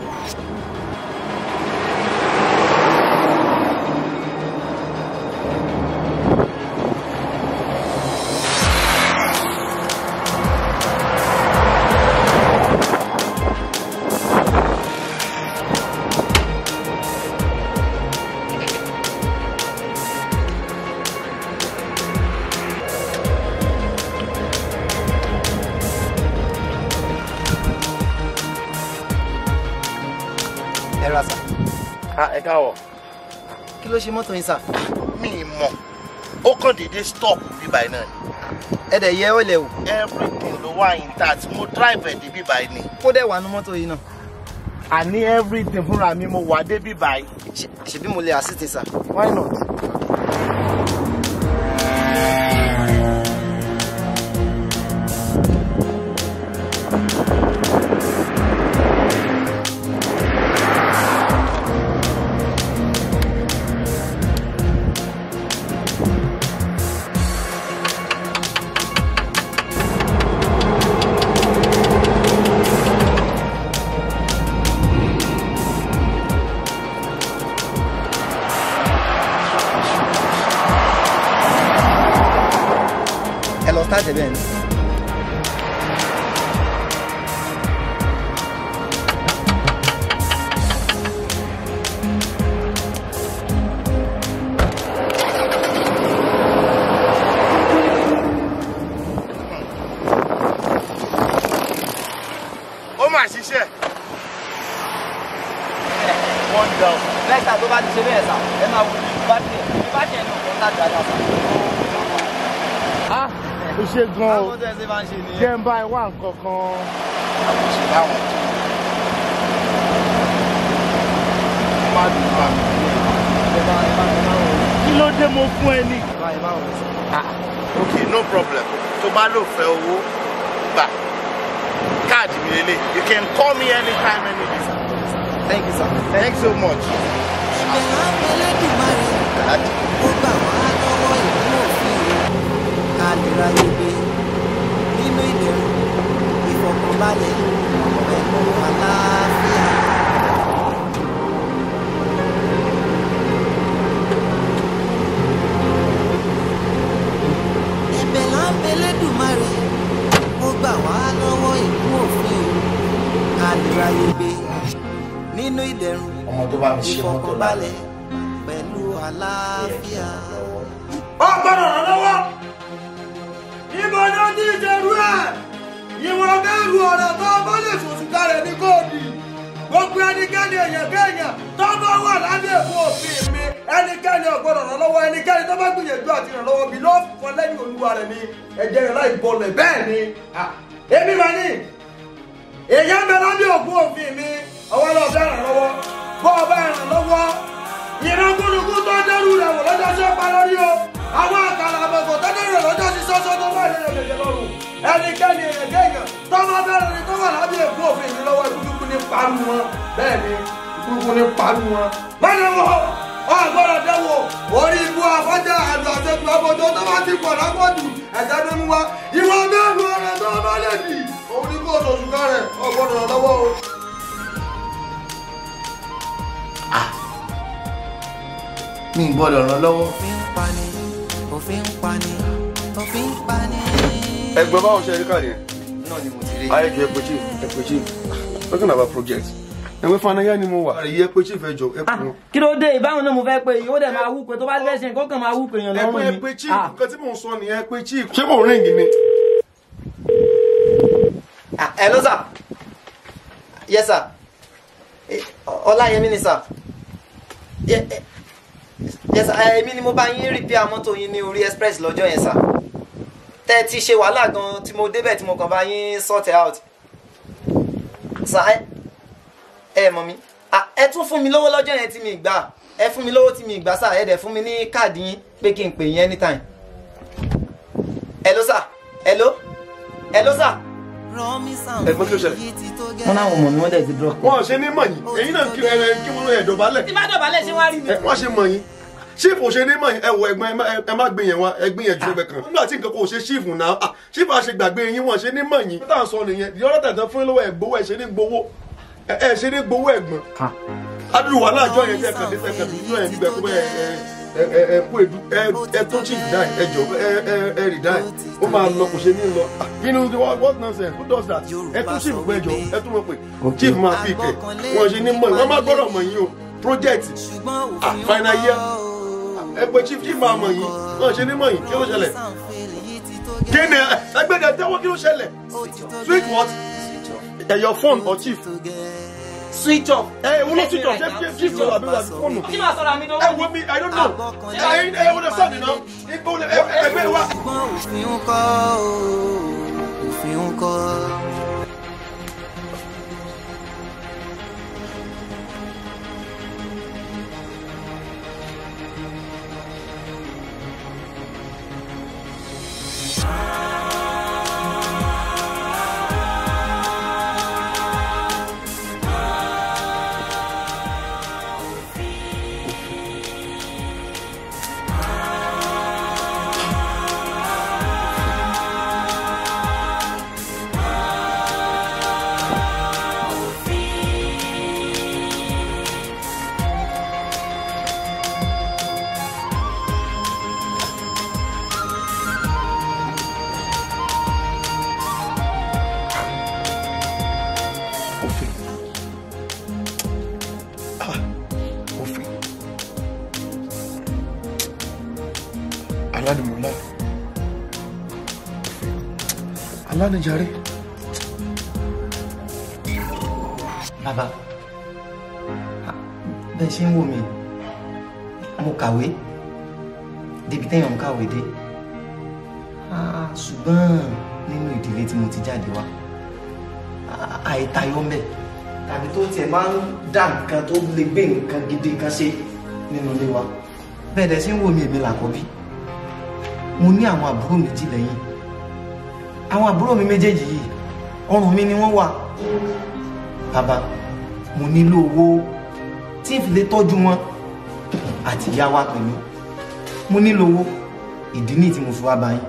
ẹ ra sà ẹ káwọ kí ló ṣe mọ́tò yín sà mi ì mọ ó kàn déédé stop bíbá yìí náà ni ẹ dẹ̀ yẹ ọ́lẹ̀ o everything ló wà intact mo drive ẹ̀ dé bíbá yìí ni kó dẹ̀ wà nú mọ́tò yìí náà àní everything fúnra mi mo wà dé bíbá yìí Ṣe- ṣebí mo lè assist sà why not. ẹ lọ start ẹ bẹ́ẹ̀ ni. ó mà ṣiṣẹ́ one down. next time tó bá ti ṣe bẹ́ẹ̀ sà ẹ máa wù bá tiẹ̀ bá tiẹ̀ nù kó tá dáadáa sà. ó ṣe gan o àwọn tó ẹ ṣe máa ń ṣe nìyẹn. jẹ́ ń bá ẹ wá nǹkan kan. àwọn ṣe báwọn. má dùn bá mi. ẹ bá ẹ bá ẹ bá wọ̀ kí ló dé mo fún ẹ ní. ẹ bá ẹ bá wọ̀ sà. ok no problem tó bá lò fẹ́ owó gbà káàdì mi lélẹ̀ you can call me anytime any day sir. thank you sir. thanks so much. ìbẹ̀rù Elédùmarè Káàdì. ó gbà wá lọ́wọ́ ìlú òfin ká lè ráyè gbé nínú ìdẹ̀rùn ìfọ̀kànbalẹ̀ pẹ̀lú àlàáfíà. ìbẹ̀rù Elédùmarè ó gbà wá lọ́wọ́ ìlú òfin ká lè ráyè gbé nínú ìdẹ̀rùn ọmọ tó bá mi ṣe mọ́tò ìfọ̀kànbalẹ̀ pẹ̀lú àlàáfíà. ó gbọ́dọ̀ ràn lọ́wọ́ ibo ni ó ti ṣerú ẹ̀ ìwọ̀n mẹ́rù ọ̀rọ̀ tó bá lè fòṣù kalẹ̀ ní kóòdì gbogbo ẹnikẹ́ni èèyàn kéèyàn tó bá wà lábẹ́ èkó òfin mi ẹnikẹ́ni ò gbọ́dọ̀ ràn lọ́wọ́ ẹnikẹ́ni tó bá gbìyànjú àti ràn lọ́wọ́ mi ló fọ lẹ́yìn olúwa rẹ̀ ní ẹ̀jẹ̀ rẹ̀ láì bọlẹ̀ bẹ́ẹ̀ ni ah, èmi mà ní èèyàn bẹ lábẹ́ òkú òfin mi ọwọ́ lọ bẹ́ẹ̀ ràn lọ́wọ́ bọ́ ọ bẹ́ẹ̀ ràn lọ́wọ́ ìran gúnugún tó dẹrù rẹ̀ wò lọ́jọ́ sí ọ̀pá lórí o àwọn àkàrà àbọ̀kọ̀ tó dẹrù rẹ̀ lọ́jọ́ sí sọ́sọ́ tó wà nínú ìrẹ̀lẹ̀ lọ́rùn ẹnikẹ́ni èèyàn kéèyàn tọ́mọ bẹ́ẹ̀ ni tó wà lábẹ́ èkó òfin mi lọ́wọ́ ìkúkú ní paru wọn bẹ́ẹ̀ ni ìkúkú ní paru wọn. mọ́nà wọ ọgbọ́dọ̀ dẹ́wọ̀ orí ibú afọ́jà àlù àtẹ̀tù ọmọdé tó bá ti pọ̀ lápọ̀jù ẹ̀jẹ̀ ló mú wa ìwọ mẹ́rin ọ̀rẹ́ tó bá lè dì òun oníkóòtù oṣù kárẹ̀ ọgbọ́dọ̀ ràn lọ́wọ́ o. mi ì gbọ́dọ̀ ràn lọ́wọ́. òfin ń pani òfin ń pani òfin ń pani. ẹgbẹ́ báwo ṣe rí káàdì yẹn. náà ni mo ti rí. ayé ju ẹpẹ chief ẹpẹ chief talking about project ẹgbẹ́ fanayá ni mo wà. àyè ẹpẹ chief ẹ jọ ẹpẹ wọn. kí ló dé ìbáwọn náà mo fẹ́ pé yóò dẹ̀ máa wú pé tó bá fẹ́ ṣe nǹkan kan máa wú pé èèyàn lọ́rùn ẹpẹ ni. ẹpẹ chief Ah, nǹkan tí mò ń sọ nìyẹn ẹpẹ chief. ṣé kò ríǹgì ni. ah, hello sir yes sir Eh, ọláyẹmí ni sir Ye- eh, yes sir eh, èmi ni mo bá yín repair mọ́tò yín ní orí express lọ́jọ́ yẹn sir tẹ́ ẹ ti ṣe wàhálà gan tí mo débẹ̀ tí mo kàn bá yín sort it out sir ẹ ẹ mọ̀ mi Ah, ẹ tún fún mi lówó lọ́jọ́ yẹn tí mi gbà ẹ fún mi lówó tí mi gbà sir ẹ dẹ̀ fún mi ní káàdì yín pé kí n pè yín anytime hello sir hello hello sir ẹgbẹ́ kí ló ṣẹlẹ̀. wọn náà wọ̀ mọ̀ ní wọ́n dẹ̀ ti drop. wọn ò ṣe ní mọ̀ yín èyí náà kí ẹ kí wọn ẹ dọ̀bálẹ̀. tí bá dọ̀bálẹ̀ ṣé wá rí mi. ẹ wọ́n ṣe mọ̀ yín ṣífù ṣe ní mọ̀ yín ẹ wọ ẹgbẹ́ ẹ má- ẹ má gbé yẹn wá ẹ gbé yẹn ju ẹgbẹ́ kan. nígbà tí nǹkan kò ṣe ṣífù náà ah, ṣífù àṣẹ gbàgbé yín wọ́n ṣe ní mọ̀ yín. tá à ń sọ nìyẹn di ọlọ́tà tán fún yín lọ́wọ́ ẹ̀ gbowó ẹ̀ ṣe ní gbowó ẹ ẹ ṣe ní gbowó ẹ̀gbọ́n. adúlù wàhálà àjọ yẹn tẹ kàn dé tẹ kàn dé yẹn níbẹ̀ kó bẹ́ẹ̀ ẹ ẹ ẹ ẹ kó edu ẹ ẹ tó chief die ẹ jọ ẹ ẹ ẹ rí die ó máa lọ kò ṣe ní lọ. Ah, kí ni what what nonsense who does that ẹ tún chief gbẹ jọ ẹ tún mọ̀ pé chief máa fi kẹ wọ́n ṣe ní mọ̀ yín wọ́n má gbọ́dọ̀ mọ̀ yín o project ah final year ẹ pé chief chief máa mọ̀ yín wọ́n ṣe ní mọ̀ yín kí ló ṣẹlẹ̀ kí ni ẹgbẹ́dẹ tẹ́wọ́ kí ló ṣẹlẹ̀ switch what ẹ your phone or chief switch off. ẹ wọ́n lọ switch off ṣé chief chief lọ àbí wà fóònù. kí máa sọ̀rọ̀ àmì ẹ dánwò. wo mi i don't know ẹ ẹ wọ́n lọ sọ́ọ̀dì náà ipò ẹgbẹ́ wa. òfin ń kọ́ o òfin ń kọ́. òfin ah òfin alánimọ̀lá òfin alánijàre. bàbá bẹ́ẹ̀ ṣe ń wò mí mo kàwé débi téèyàn ń kàwé dé Ah, ṣùgbọ́n nínú ìdílé tí mo ti jáde wá ah, àìtayọ ń bẹ tàbí tó tiẹ̀ máa ń dá nǹkan tó lè gbé nǹkan gidi kan ṣe nínú ilé wa bẹ́ẹ̀ dẹ̀ ṣe ń wò mí èmi làkọ́bí mo ní àwọn àbúrò méjì lẹ́yìn àwọn àbúrò mi méjèèjì yìí ọrùn mi ni wọ́n wà bàbá mo nílò owó tí n fi lè tọ́jú wọn àti ìyá wa pẹ̀lú mo nílò owó ìdí ní tí mo fi wá bá yín.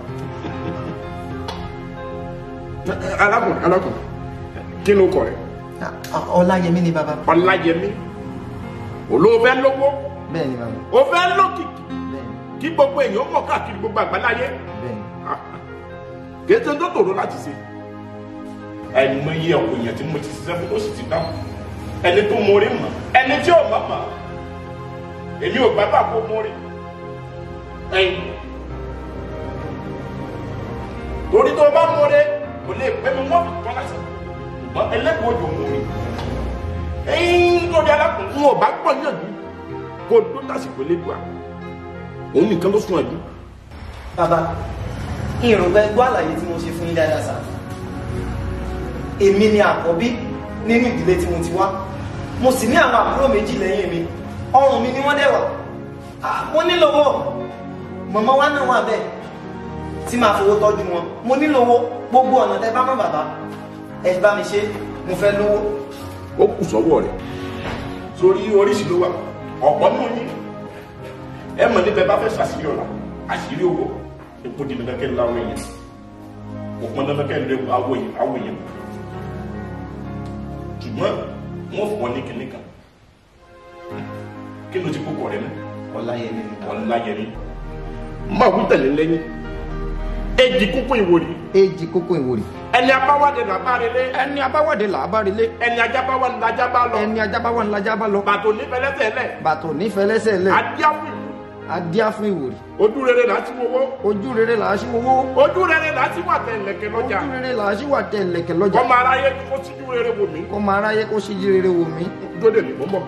alákùnrin alákùnrin kí ló kọ rẹ. ọláyẹmí ni bàbá. ọláyẹmí olóòfẹ́ lówó bẹ́ẹ̀ ni bàbá. o fẹ́ lókìkí kí gbogbo èèyàn mọ̀ káàkiri gbogbo àgbáláyé kété tó tòrò láti ṣe àìmọye ọ̀pọ̀ èèyàn tí mo ti ṣiṣẹ́ fún tó sì ti dáhùn ẹni tó mórí mọ̀ ẹni tí ò mọ̀ mọ̀ èmi ò gbàgbà kó mórí ẹ̀yìn torí tó bá mórí kò lè pẹ́ mi wọ́n tọ́ láti ṣùgbọ́n ẹlẹ́gbẹ̀ẹ́ òjò mórí ẹ̀yìn lórí alákùnrin wọn ò bá gbọ́ yànjú kó tó tásìkò lédùá òun nìkan ló sún ẹ̀dùn. bàbá ìrùbẹ gbọ́ àlàyé tí mo ṣe fún yín dáadáa sá èmi ni àkọ́bí nínú ìdílé tí mo ti wá mo sì ní àwọn àbúrò méjì lẹ́yìn mi ọrùn mi ni wọ́n dẹ̀ wà Ah, mo nílò owó mọ̀mọ́ wa náà wà bẹ́ẹ̀ tí màá fowó tọ́jú wọn mo nílò owó gbogbo ọ̀nà tẹ bá mọ̀ bàbá ẹ bá mi ṣe mo fẹ́ lówó. ó kù sọ́wọ́ rẹ̀ sórí oríṣi ló wà ọ̀pọ̀ nínú yín ẹ mọ̀ níbẹ̀ bá fẹ́ ṣàṣírí ọ̀la àṣírí owó epo di dandan kẹ́ láwọn èèyàn kò pọn dandan kẹ́ lé awo yìí awo yìí ṣùgbọ́n wọ́n fún ọ ní kinní kan kí ló ti kókó rẹ náà ọláyẹmí ni ọláyẹmí máa wí tẹ̀lé lẹ́yìn èjì kókó ìwòrì èjì kókó ìwòrì ẹni abáwádé làbárelé ẹni abáwádé làbárelé ẹni ajábáwá ni lajá bá lọ ẹni ajábáwá ni lajá bá lọ bàtò nífẹ̀lẹ́sẹ̀ lẹ̀ bàtò nífẹ̀lẹ́sẹ̀ lẹ̀ adíáfù adíá fún ìwòrì ojú rere là á ti wowó ojú rere là á sí wowó ojú rere là á ti wà tẹ ẹlẹ́kẹ̀ lọ́jà ojú rere là á sí wà tẹ ẹlẹ́kẹ̀ lọ́jà kọ́mọ aráyé kó síjú rere wò mí kọ́mọ aráyé kó síjú rere wò mí dóde mi mọ́ bọ̀.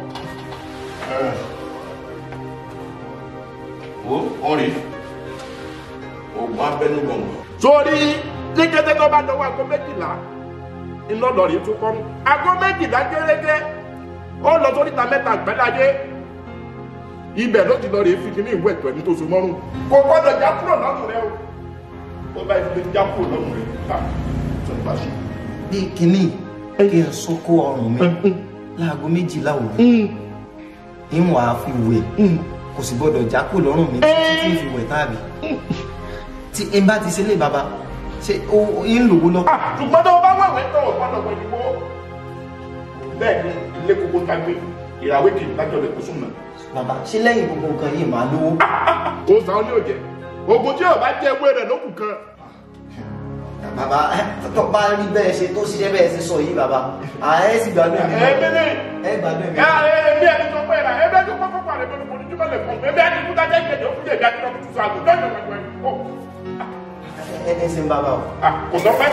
o ọ̀rẹ́ oògùn abẹ́nú gbọ̀ngàn. sórí ní kété tó bá dọwọ́ aago méjìlá iná lọ rí tún kọ́ aago méjìlá gẹ́gẹ́ ó lọ sórí ta mẹ́ta gbẹ́dájé ibẹ̀ ló ti lọ rí fi kíní ìwé ẹ̀tọ́ ẹni tó so mọ́rùn kò gbọ́dọ̀ já kúrò lọ́rùn rẹ o tó bá ibi já kúrò lọ́rùn rẹ ká tó ń bá ṣe. bí kínní kí n sún kó ọrùn mi láago méjìlá òru ìwọ̀n á fi wẹ̀ kò sì gbọ́dọ̀ já kúrò lọ́rùn mi títí fi wẹ̀ tàbí tí n bá ti ṣe lé baba ṣe o ń lòwó lọ. ṣùgbọ́n tó o bá wẹ̀wẹ̀ tó o gbọ́dọ̀ wẹ̀ ìwọ bẹ́ẹ̀ ni ilé gbogbo ta gbé ìràwé kì í dájọ́ lè kó sùn náà. bàbá ṣé lẹ́yìn gbogbo nǹkan yìí máa lówó. ó sàn án ní òjẹ ogun tí yóò bá jẹ ewé rẹ lókùn kan. bàbá tó bá rí bẹ́ẹ̀ ṣe tó ṣiṣẹ́ bẹ́ẹ̀ ṣe sọ yìí bàbá ààrẹ sì gbádùn ẹ̀mí ẹ mi ní. ẹ gbádùn ẹ̀mí. ẹ ẹ bí ẹni tó pẹ́ ra ẹ bẹ́ẹ̀ tó kọ́kọ́ pàrọ̀ ẹgbẹ́ olùkọ́ oníjúmọ́ lè fún mi ẹ bẹ́ẹ̀ ni kúta jẹ́ ìgbẹ́jọ́ fún jẹ̀bi àti ọkùnrin tuntun àgùntàn ìjọba ìjọba ìjọba. ẹ ẹ ṣe ń bàbá o. kò sọ pé.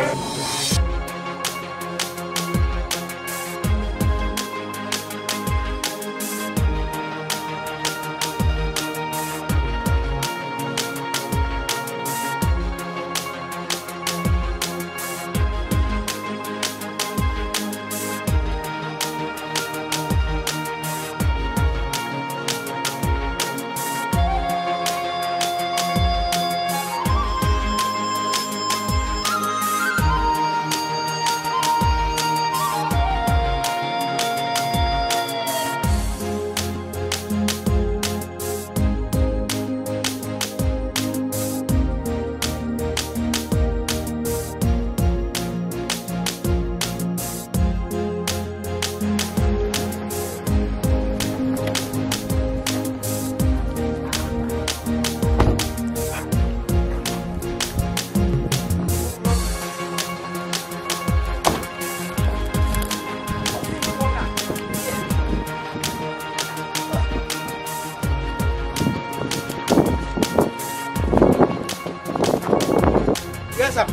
Yes, sir.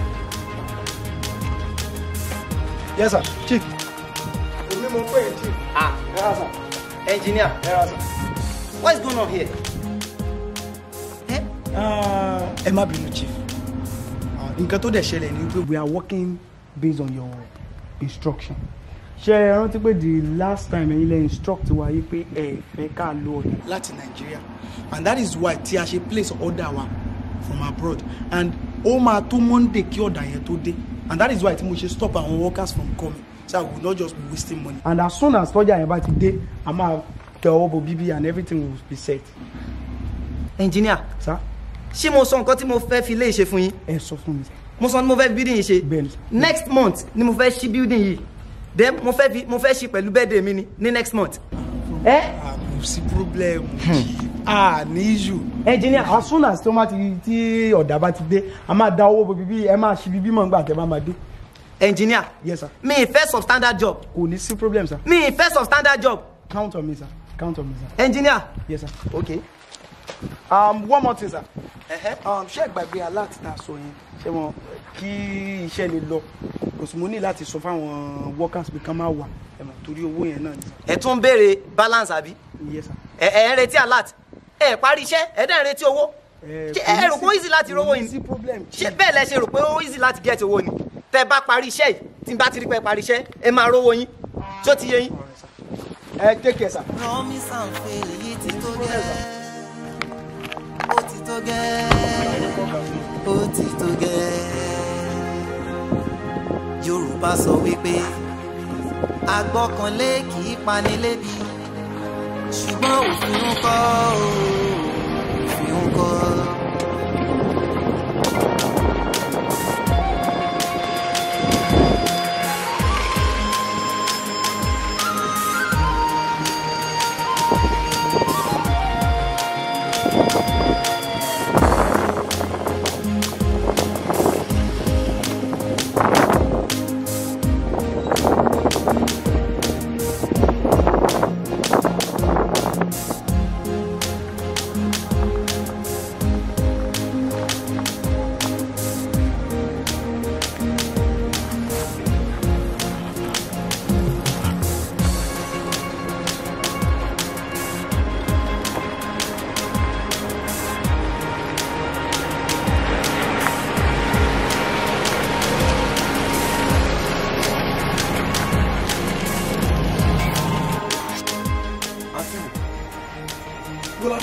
Yes, sir. Chief. Èmi mo pè é, Chief. ah Yes, sir. engineer Yes, sir. what is going on here. Ah, Ẹ má bínú, Chief. Ah, Nǹkan tó dẹ̀ ṣẹlẹ̀ ni pé we are working based on your instruction. Ṣé ẹ rántí pé the last time ẹ̀yin lẹ instruct wa yí pé ẹ fẹ́ ká lo ọ̀dà láti Nàìjíríà and that is why tí a ṣe place order wa from abroad and ó máa tó Monday kí ọ̀dà yẹn tó dé and that is why tí mo ṣe stop àwọn workers from coming so I will not just be wasting money. and as soon as tọ́jà yẹn bá ti dé a máa tẹ ọwọ́ bo bíbí and everything will be set. engineer sir. ṣé mo sọ nǹkan tí mo fẹ́ fi ilé ṣe fún yín. ẹ sọ fún mi. mo sọ ni mo fẹ́ fi building yìí ṣe. next month ni mo fẹ́ ṣí building yìí then mo fẹ́ fi mo fẹ́ ṣí pẹ̀lú birthday mi ni ní next month. ẹ kò sí problem ah ní issue. engineer as soon as tó máa ti tí ọ̀dà bá ti dé a máa da owó bo bíbí ẹ máa ṣí bíbí mọ̀ nígbà tẹ́ bá máa dé. engineer yes sir. mi ì fẹ́ substandard job. kò ní sí problem sir. mi ì fẹ́ substandard job. count on me sir count on me sir. engineer. yes sir. okay. um, one more thing sir. um, ṣé ìgbàgbé alert tá a sọ yẹn ṣé wọn kí iṣẹ́ lè lọ kò sì mo ní láti sọ fáwọn workers pé kán máa wà ẹ mọ̀ torí owó yẹn náà ni. ẹ tún ń béèrè balance àbí. yes sir. ẹ ẹ ń retí alert ẹ parí iṣẹ́ ẹ dẹ̀ ń retí owó. ṣé ẹ rò pé ó easy láti rówó yìí ṣé bẹ́ẹ̀ lẹ ṣe rò pé ó easy láti get owó ni tẹ bá parí iṣẹ́ yìí tí n bá ti rí pé parí iṣẹ́ ẹ máa rówó yín tó ti yé yín. ẹ take care sir. promise and fail èyí ti tó gẹ́ ó ti tó gẹ́ ó ti tó gẹ́ yorùbá sọ wípé agbọ́kànlé kì í pani lébi ṣùgbọ́n òfin ń kọ́ o òfin ń kọ́.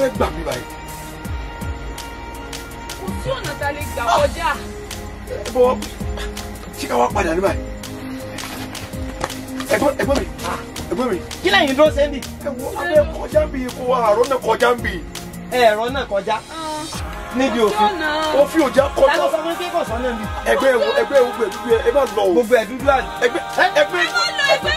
fẹ́ gbà mí báyìí. kò sí ọ̀nà tá a lè gbà kọjá. ẹ bọ́ ṣé ká wá padà ní báyìí. ẹ̀gbọ́n ẹ̀gbọ́n mi ẹ̀gbọ́n mi. kí lẹ́yìn dúró sẹ́ńbì. ẹ wo abẹ́ kọjá ń bì kó àárọ̀ náà kọjá ń bì. ẹ̀rọ náà kọjá níbi òfin òfin ò já kọjá. ta ló sọ fún kí kò sọ náà bí. ẹgbẹ́ ewu ẹgbẹ́ ewu gbẹ̀dúgbù ẹ má lọ o. gbogbo ẹ̀ dúdú àná. ẹgbẹ́ ẹgbẹ́ ẹgbẹ́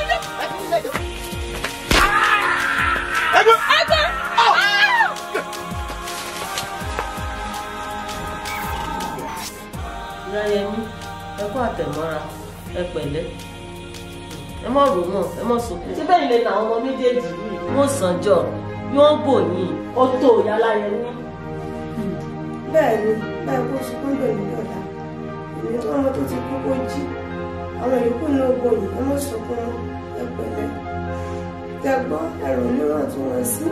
Ìyáyẹmí ẹ kú àtẹ̀mọ́ra ẹ pẹ̀lẹ́ ẹ mọ̀ rò mọ̀ ẹ mọ̀ sọkún. ṣé bẹ́ẹ̀ lè làwọn ọmọ méjèèjì yìí wọ́n sànjọ́ yóò bò yín ó tó Ìyáláyẹmí. bẹ́ẹ̀ ni báyìí kó sunkún lòdì lọ́la èmi tó ọmọ tó ti kú kó jí àwọn yòókù náà gbòyìn ẹ mọ̀ sunkún ẹ pẹ̀lẹ́ kẹgbọ́ ẹ̀rọ mìíràn tí wọ́n sí.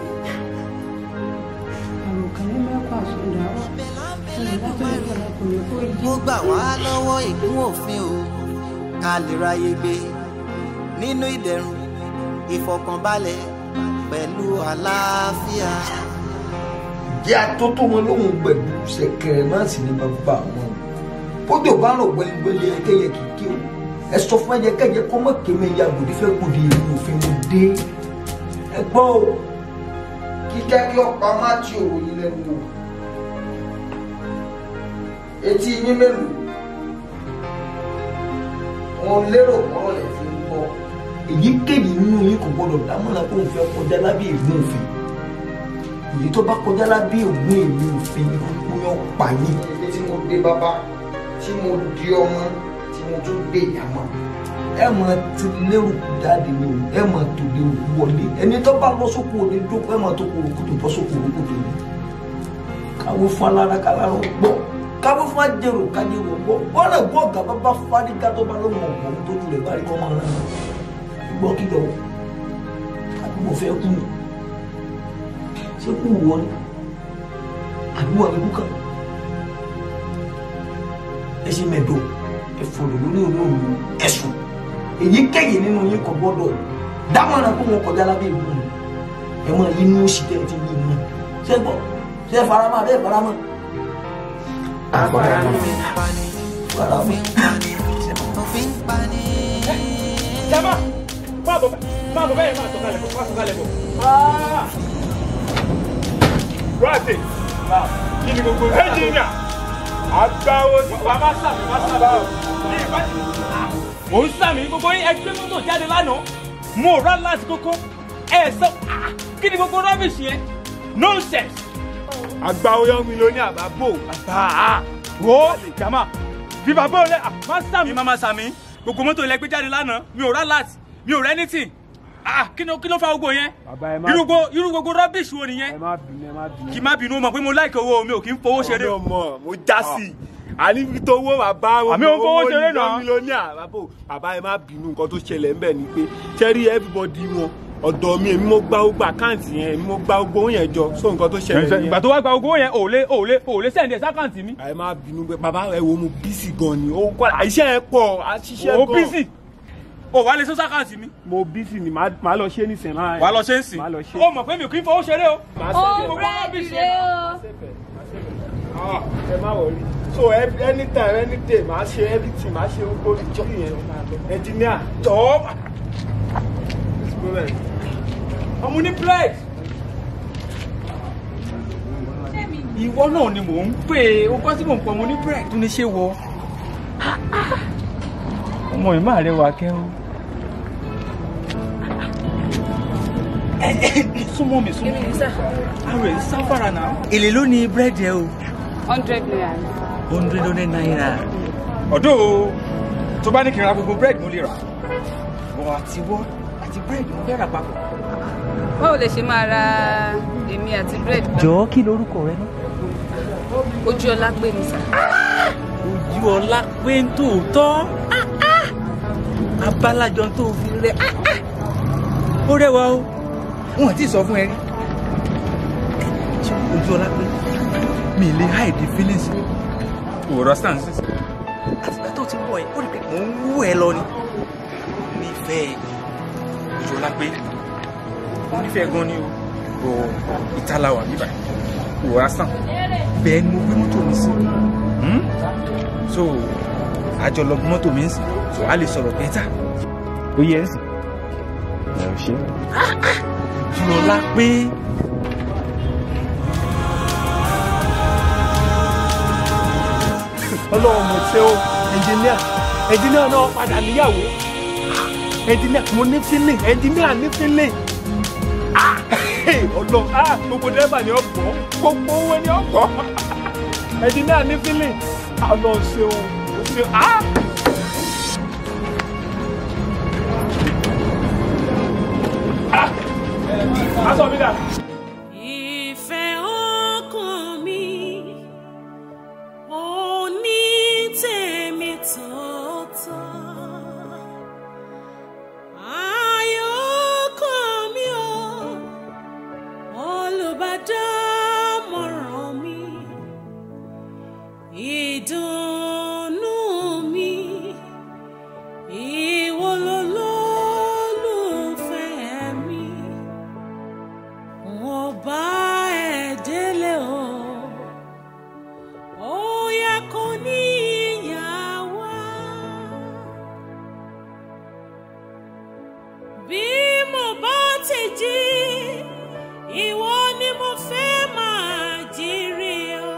àròkàn ní mẹ́kọ̀ àsọdà wà olùdájọ́ ìjọba kò ní kó jí. ó gbà wá lọ́wọ́ ìkún òfin o ká lè ráyè gbé nínú ìdẹ̀rùn ìfọ̀kànbalẹ̀ pẹ̀lú àlàáfíà. jẹ́ atótó wọn lóhùn pẹ̀lú ṣẹ̀kẹ̀rẹ̀ náà sì ní bàbá wọn bójú bá rò gbẹlẹgbẹlẹ ẹkẹyẹ kìkì o ẹ sọ fún ẹyẹ kẹyẹ kọ́ mọ́ kémi ya gòdì fẹ́ gòdì ìlú òfin mo dé ẹ gbọ́ o kíkẹ́ kí ọ̀pá má ti òrò yín lẹ́nu o etí yín mélòó wọn lérò kọ́rọ̀ lè fi ń gbọ́ èyíkéyìí nínú yín kò gbọdọ̀ dámọ̀ràn kó n fẹ́ kọjá lábẹ́ ìlú òfin èyí tó bá kọjá lábẹ́ ògùn ìlú òfin kó yọ pa yín. ilé tí mo dé bàbá tí mo di ọmọ tí mo tún gbé ìyàmọ ẹ mọ ti lérò jáde ni o ẹ mọ tó lérò wọlé ẹni tó bá lọ sóko òní dókò ẹ mọ tó kó òkúto bọ sóko òkúto ni káwé fún alára kálára gbọ káwé fún ajẹrò kájẹrò gbọ wọn lè gbọ ọgá bàbá fárígá tó bá lóun ọgbọn tó tún lè bá rí kọ́ máa rán gbọ́ kí lọ àbí mo fẹ́ kú ni ṣé kú wọ ni àbí wà ní kúkà ẹ ṣe mẹ́dọ̀ ẹ fọ̀rọ̀ lórí olóòlù ẹ̀sùn èyíkéyìí nínú yín kò gbọ́dọ̀ dámọ̀ràn kó wọn kọjá lábẹ́ ìlú mi ẹ máa yí inú òsì tẹ́ ẹ ti yí mọ́ ṣé gbọ́ ṣé faramọ́ abẹ́ faramọ́. faramọ́ faramọ́ òfin pani. jama máa bọ̀ máa bọ̀ bẹ́ẹ̀ máa sọ̀kalẹ̀ bọ̀ máa sọ̀kalẹ̀ bọ̀. Rọ́ọ̀tì kí ni gbogbo ẹnjìnìà àgbáwo wà má sàmì má sàmì o. Ní ìbájú. Mò ń sàmì gbogbo yín ẹgbẹ́ mọ́tò jáde lánàá. Mo rà láti kókó. Ẹ sọ kí ni gbogbo rọ́bìṣì yẹn? Nonsense. Àgbáwo yọ mi lóní àbábò. Àbá wo jama bí bàbá òun lẹ má sàmì. Mi máa ma sàmì. Gbogbo mọ́tò ilẹ̀ gbé jáde lánàá. Mi ò rà láti. Mi ò rẹ́ anything ah kí ló kí ló fa gbogbo yẹn irú gbogbo irú gbogbo rubbish wo nìyẹn kì í má bínú mọ̀ pé mo like owó mi ò kí ń fowó ṣeré. ọmọ ọmọ mo já sí i àní fi tó owó bàbá Àmì òun fowó ṣeré náà. mílíọ̀nìà bàbá bàbá ẹ má bínú nǹkan tó ṣẹlẹ̀ ń bẹ̀ ni pé ṣẹ́rí everybody wọn ọ̀dọ̀ mi èmi mo gba gbogbo àkáǹtì yẹn èmi mo gba gbogbo yẹn jọ so nǹkan tó ṣẹlẹ̀ nìyẹn. ìgbà tó wá gba owó yẹn ò lè ò lè ò lè sẹ́ǹdì ẹ̀ sákàǹtì mi. ẹ má bínú pé bàbá ẹ wo mo bísí gan ni ó kọ́ iṣẹ́ ẹ pọ̀ àṣìṣe gan. o bísì o wà lè sọ sákàǹtì mi. mo bísí ni màá lọ ṣe nísìnyí náà. wà á lọ ṣe ń sìn màá lọ ṣe. o mọ̀ pé mi ò kí ń fowó ṣeré o. ó búrẹ́dì rẹ o. ẹ má wọrí so every- anytime any day màá ṣe everything màá ṣe gbogbo ìjọ yẹn engineer jọ̀ọ́ ọmọ ní bread. ìwọ náà ni mò ń pè é o gbọ́ tí mò ń pọ̀ ọmọ ní bread tó ní ṣe wọ. ọmọ yìí máa rẹwà kẹ́ o. súnmọ́ mi súnmọ́ mi àrò ẹ̀ sáfàrà náà. èlé ló ní búrẹ́dì ẹ o. hundred naira. hundred hundred naira. ọ̀dọ́ o tó bá ní kí n ra gbogbo búrẹ́dì mo lè rà. bọ̀ àti wọ́ àti búrẹ́dì mo fẹ́ rà papọ̀. báwo lè ṣe máa ra èmi àti bread. jọ̀ọ́ kí lorúkọ rẹ náà. ojú ọlá pé mi sà. ojú ọlá pé ń tòótọ́ abalajọ tó fi rẹ ó rẹwà o wọn ti sọ fún ẹ rí ojú ọlá pé mi lè hide feelings òwúrọ̀ stand sí. àtìgbà tó ti wọ̀ ẹ́ ó rí pé mò ń wú ẹ lọ ni nífẹ̀ẹ́ ojú ọlá pé ó nífẹ̀ẹ́ gan ni o bọ̀ ìtàláwà bíbà wò á sàn bẹ́ẹ̀ ni mo gbé mọ́tò mi sí Hmm? so àjọ lọ gbé mọ́tò mi ń sìn so a lè sọ̀rọ̀ bẹ́tà ó yẹ ẹ́ sìn ẹ̀ ò ṣe jùlọlá pé ọlọ́run mo ṣe o ẹnjìníà ẹnjìníà náà padà níyàwó ẹnjìníà mo ní fílẹ̀ ẹnjìníà ní fílẹ̀ ọlọ́run ah, gbogbo dẹ́rẹ́bà ni ọ̀gbọ́ gbogbo owó ni ọ̀gbọ́ ẹnjìníà ní fílẹ̀ ọlọ́run ṣe o o ṣe ah. Ah, aṣọ mi dà. Ìfẹ́ ọkàn mi ò ní tèmi tòótọ́. Ayọ̀ ọkàn mi ò olùbádámọ̀ràn mi. Ìdùnnú mi ìwọ lolólùfẹ́ mi. Wọ́n bá ẹ délé o, ó yẹ kó ní ìyàwó. Bí mo bá ti jí, ìwọ ni mo fẹ́ máa jírí o.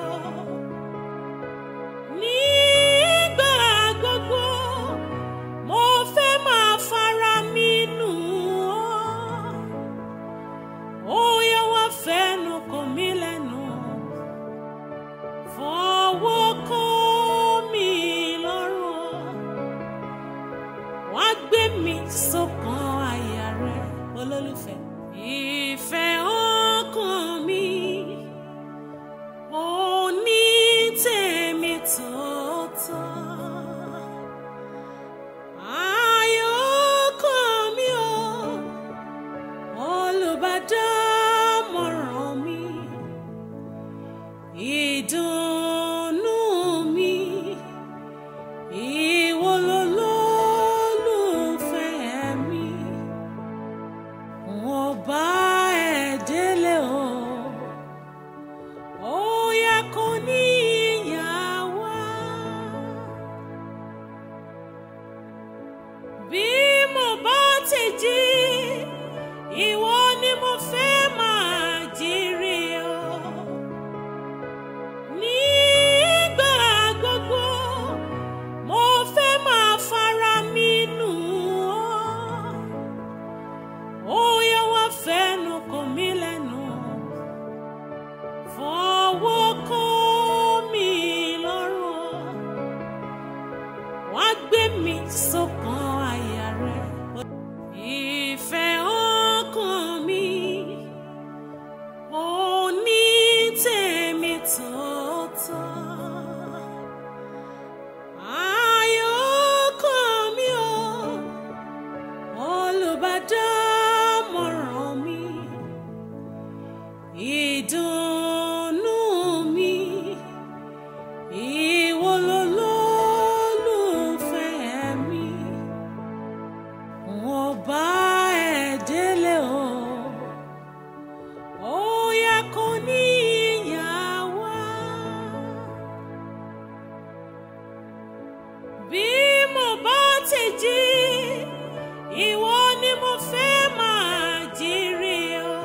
Nígbà gbogbo, mo fẹ́ máa fara mi nù ọ́ ó yẹ wá fẹnu kò mí lẹ́nu fọwọ́ kó mi lọ́rùn wá gbé mi sọ́kàn àyà rẹ olólùfẹ́. ìfẹ́ ọkàn mi ò ní tèmi tòótọ́. Ayọ̀ ọkàn mi ò olùbádámọ̀ràn mi ìdùnnú mi ìwọ lolólùfẹ́ mi wọ́n bá ẹ délé o ó yẹ kó ní ìyàwó bí mo bá ti jí ìwọ ni mo fẹ́ máa jírí o. Nígbà gbogbo, mo fẹ́ máa fara mi nù ọ́. Ó yẹ wá fẹnu kò mí lẹ́nu. Fọwọ́ kó mi lọ́rùn. Wá gbé mi sọ́kàn àyà rẹ̀. Ìfẹ́ ọkàn mi ò ní tèmi tòótọ́. Ayọ̀ ọkàn mi ò olùbádámọ̀ràn mi. Ìdùnnú mi ìwọ lolólùfẹ́ mi wọ́n bá ẹ délé o ó yẹ kó ní ìyàwó bí mo bá ti jí ìwọ ni mo fẹ́ máa jírí o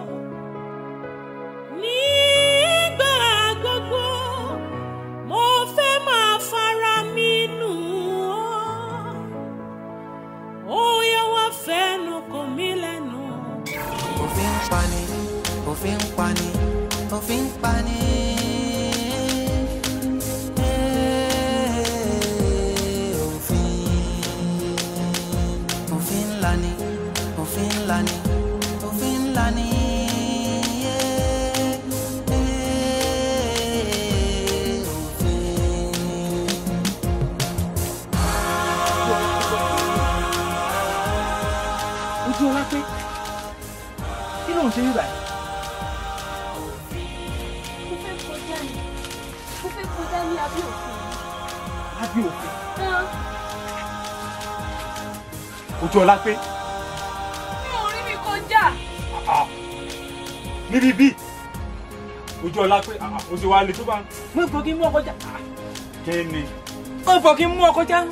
nígbà gbogbo mo fẹ́ máa fara mi nù ọ́ ó yẹ wá fẹnu kò mí lẹ́nu. òfin ń pani òfin ń pani òfin ń pani. Eh, òfin òfin ńlá ni òfin ńlá ni òfin ńlá ni. Eh, eh, òfin. ojú ọlá pé kí ló ń ṣe nígbà yìí. mo fẹ́ kọjá ni mo fẹ́ kọjá ní abẹ́ òfin. lábẹ́ òfin Tán. ojú ọlá pé mi ò rí mi kọjá. níbi bí ojú ọlá pé ah, o ti wá le tó bá mo fọ kí n mú ọkọ já Ah, kí ni mo fọ kí n mú ọkọ já.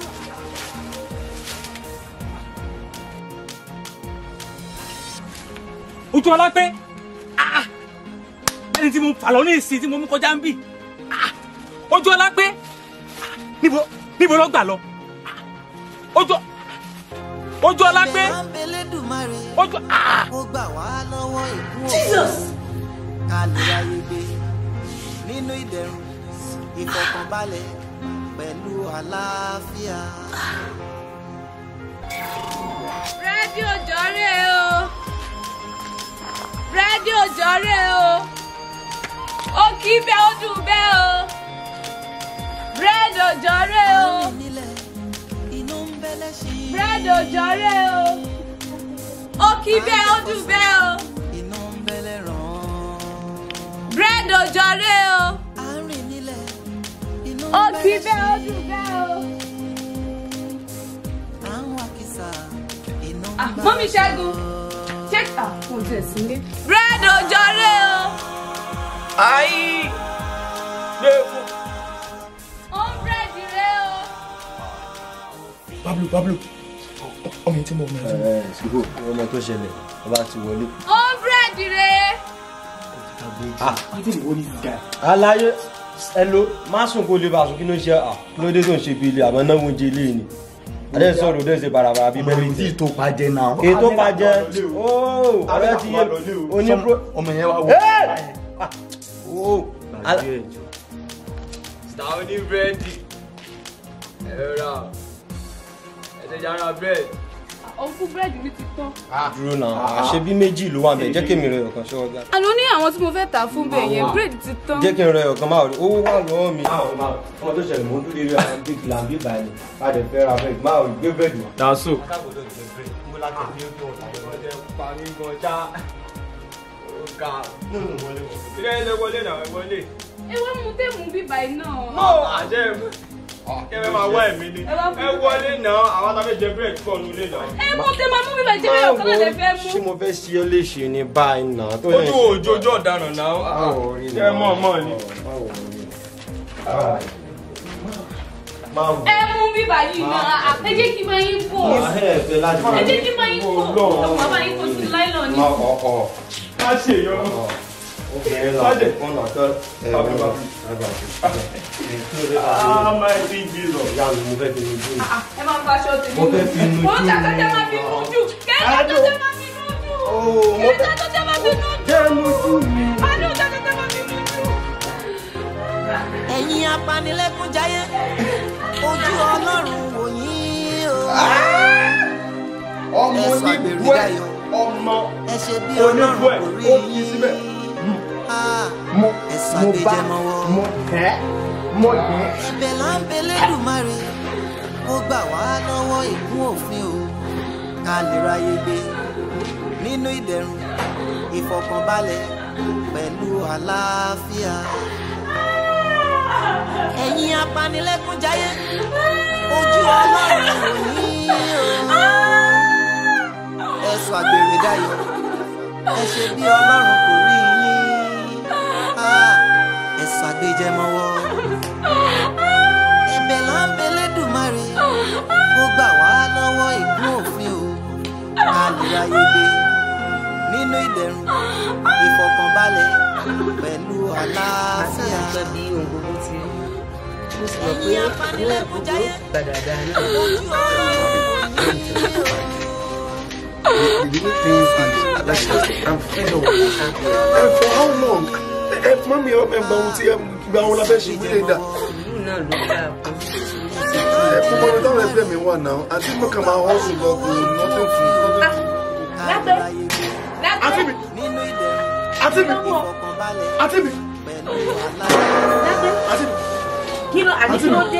ojú ọlá pé ah, ẹni tí mo fà lọ ní ìsìn tí mo mú kọjá ń bì Ah, ojú ọlá pé ah, níbo níbo ló gbà lọ Ah, ojú ojú ọlá pé ojú ah. ó gbà wá lọ́wọ́ ìkú Jesus! ká lè ráyè gbé nínú ìdẹ̀rùn ìfọ̀kànbalẹ̀ pẹ̀lú àlàáfíà. rédíò jọ̀rẹ́ o rédíò jọ̀rẹ́ o ó kì í bẹ́ ó dùn bẹ́ o rédíò jọ̀rẹ́ o rédíò jọ̀rẹ́ o ó kì í bẹ́ ó dùn bẹ́ o rédíò jọ̀rẹ́ o ó kì í bẹ́ ó dùn bẹ́ o. Ah, mọ́mí ṣẹ́gun ṣé ah, kò tẹ̀ sílé. rédíò jọ̀rẹ́ o. ayi gbẹ̀kú. ó ń búrẹ́dì rẹ o. Pablo Pablo ọmọ tí mo mọ ẹ. ẹ ṣùgbọ́n ọmọ tó ṣẹlẹ̀ ọba ti wọlé. ó ń búrẹ́dì rẹ. alaye ẹlo má sùn kó lè bá sùn kí ló ń ṣe à kí ló dé tó ń ṣe bí ilé àmọ́ náà wọ́n jẹ ilé ni adé sọ̀rọ̀ adé ṣe barabara bíi bẹ́ẹ̀ tí tó pàjẹ́ náà. ètò pàjẹ́ ooo ọ̀rẹ́ ti yé onípro. ọmọ yẹn wá wọ. ooo star oní búrẹ́dì ẹ̀rọ ra ẹ̀jẹ̀ yàrá búrẹ́dì. òkú búrẹ́dì mi ti tán. dúró náà àṣẹ bí méjì ló wà bẹ́ẹ̀ jẹ́ kí mi rẹ ọ̀kan ṣọ́wọ́ gbà. àná ní àwọn tí mo fẹ́ tà fún bẹ́ẹ̀ yẹn búrẹ́dì ti tán. jẹ́ kí n rẹ ọ̀kan máa rí owó wà lọ́wọ́ mi. ọmọ tó ṣẹlẹ̀ mọ́ dúró rí àwọn bíi kìlà bíi báyìí a lè fẹ́ ra bẹ́ẹ̀ máa gbé bẹ́ẹ̀dì wá. daso. ilé ẹsẹ̀ wọlé náà ẹ wọlé. ewé mu téèmù bíbá iná. no àjẹ kẹfẹ máa wá ẹmí ni ẹ wọlé náà àwọn tábìlì jẹ búrẹ́dì pọ̀ nílé náà. ẹ mú tẹ máa mú bíbá ìjẹ́bẹ̀ ọ̀kan náà lè fẹ́ mú. ṣé mo fẹ́ ṣí ọ léṣe ní báyìí náà tó yẹ ojú òjò ojú ọ̀daràn náà ẹ mọ̀ mọ̀ ni. ẹ mú bíbá yìí náà ẹ jẹ́ kí n máa yín kó. ẹ jẹ́ kí n máa yín kó. ọmọ bàbá yín kó sí láìlọ́ọ̀ ni. má ṣe yọ. Sáde. Ah, my big Jesus. Ìyá mi mo fẹ́ fi mi dùn. ẹ máa ń fa aṣọ tèmi. Mo fẹ́ fi inú mo ń dùn. tàkọ́ jẹ́ máa fi inú jù. kẹ́kẹ́ tó jẹ́ máa fi inú jù. mo kẹ́kẹ́ tó jẹ́ máa fi inú jù. Jẹ́ mo jù mí. àánú kẹ́kẹ́ tó máa fi inú jù. ẹ̀yin apanilẹ́kúnjayé ojú ọlọ́run wò yín o. ọmọ ẹ sọ oníbú àgbèrè ẹ dayọ̀ ọmọ ẹ ṣe bí oníbú ẹ ọlọ́run kò rí ó kì í síbẹ̀. mo ẹ sọ àgbèjẹ mọ́wọ́. mo tẹ́ mo tẹ́. ẹ̀bẹ̀ là ń bẹ lẹ́dùnmáre kó gbà wá lọ́wọ́ ìkún òfin o ká lè ráyè gbé nínú ìdẹ̀rùn ìfọ̀kànbalẹ̀ pẹ̀lú àlàáfíà. ẹ̀yin apanilẹ́kúnjayé ojú ọlọ́run wò yín o. ẹ sọ àgbèrè dayọ̀ ẹ ṣe bí ọlọ́run kò rí yín Ah, ẹ sọ àgbèjẹ mọ́wọ́ ẹ̀bẹ̀ là ń bẹ lẹ́dùnmáre kó gbà wá lọ́wọ́ ìkún òfin o ká lè ráyè gbé nínú ìdẹ̀rùn ìfọ̀kànbalẹ̀ pẹ̀lú àlàáfíà. ẹ̀yin apanilẹ́kúnjayé ojú And for how long? Ẹ mọ mi ẹ gba ohun tí ẹ gba ohun la fẹ́ ṣe wílé dà. Ẹ fún bọ́lá táwọn ẹgbẹ́ mi wà náà, àti mo kàn máa hàn sùn lọ kò nothing fún Lápẹ́ Àti mi. Àti mi. Àti mi. Àti mi. kí ló àti kí ló dé.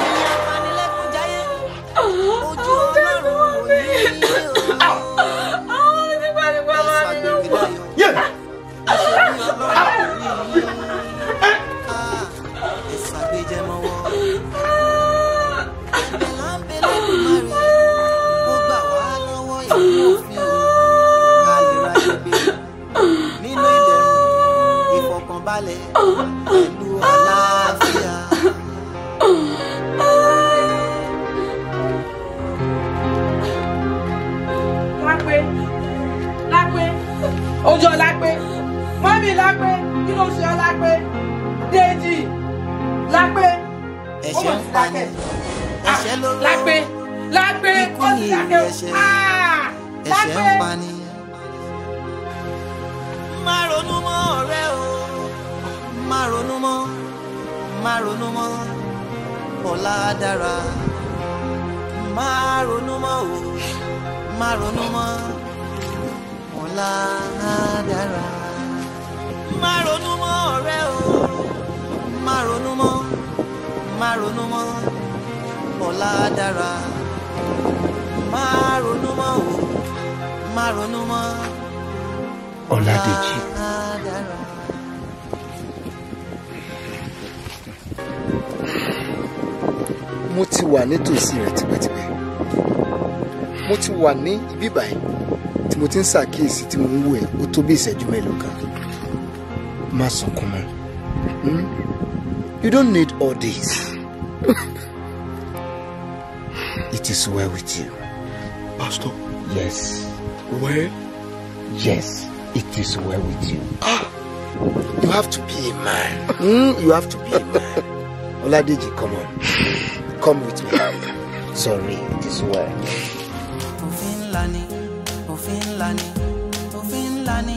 ojú ọlọ́run wò yín o. Yeah. ìsàgbéjẹ mọ́wọ́. ẹ̀bẹ̀ là ń bẹ lẹ́dùnmáre kó gbà wá lọ́wọ́ ìlú òfin o ká lè ráyè gbé nínú ìdẹ̀rùn ojú ọlá pé mọ́mí lápé kí ló ṣe ọlá pé Déjì lápé ó mọ̀ sí lápé ẹ̀ṣẹ̀ lóró lápé lápé ikú ó ni sì lápé ẹ̀ṣẹ̀ Ah! ẹ̀ṣẹ̀ lápé. ń pani. má ronú mọ́ ọ̀rẹ́ o má ronú mọ́ má ronú mọ́ ọ̀la dára má ronú mọ́ o má ronú mọ́ ọ̀la dára má ronú mọ́ ọ̀rẹ́ o má ronú mọ́ má ronú mọ́ ọ̀la dára má ronú mọ́ o má ronú mọ́ Ọládèjì. dára. mo ti wà nítòsí rẹ tipẹ́tipẹ́ mo ti wà ní ibi báyìí tí mo ti ń ṣàkíyèsí tí mo ń wò ẹ́ ó tó bí ìṣẹ́jú mélòó kan má sunkún mọ́ hmm? you don't need all this it is well with you. pastor. yes. well. yes it is well with you. you have to be a man. Hmm? you have to be a man. Oladeji come on come with me. sorry it is well. òfin ńlá ni òfin ńlá ni òfin ńlá ni.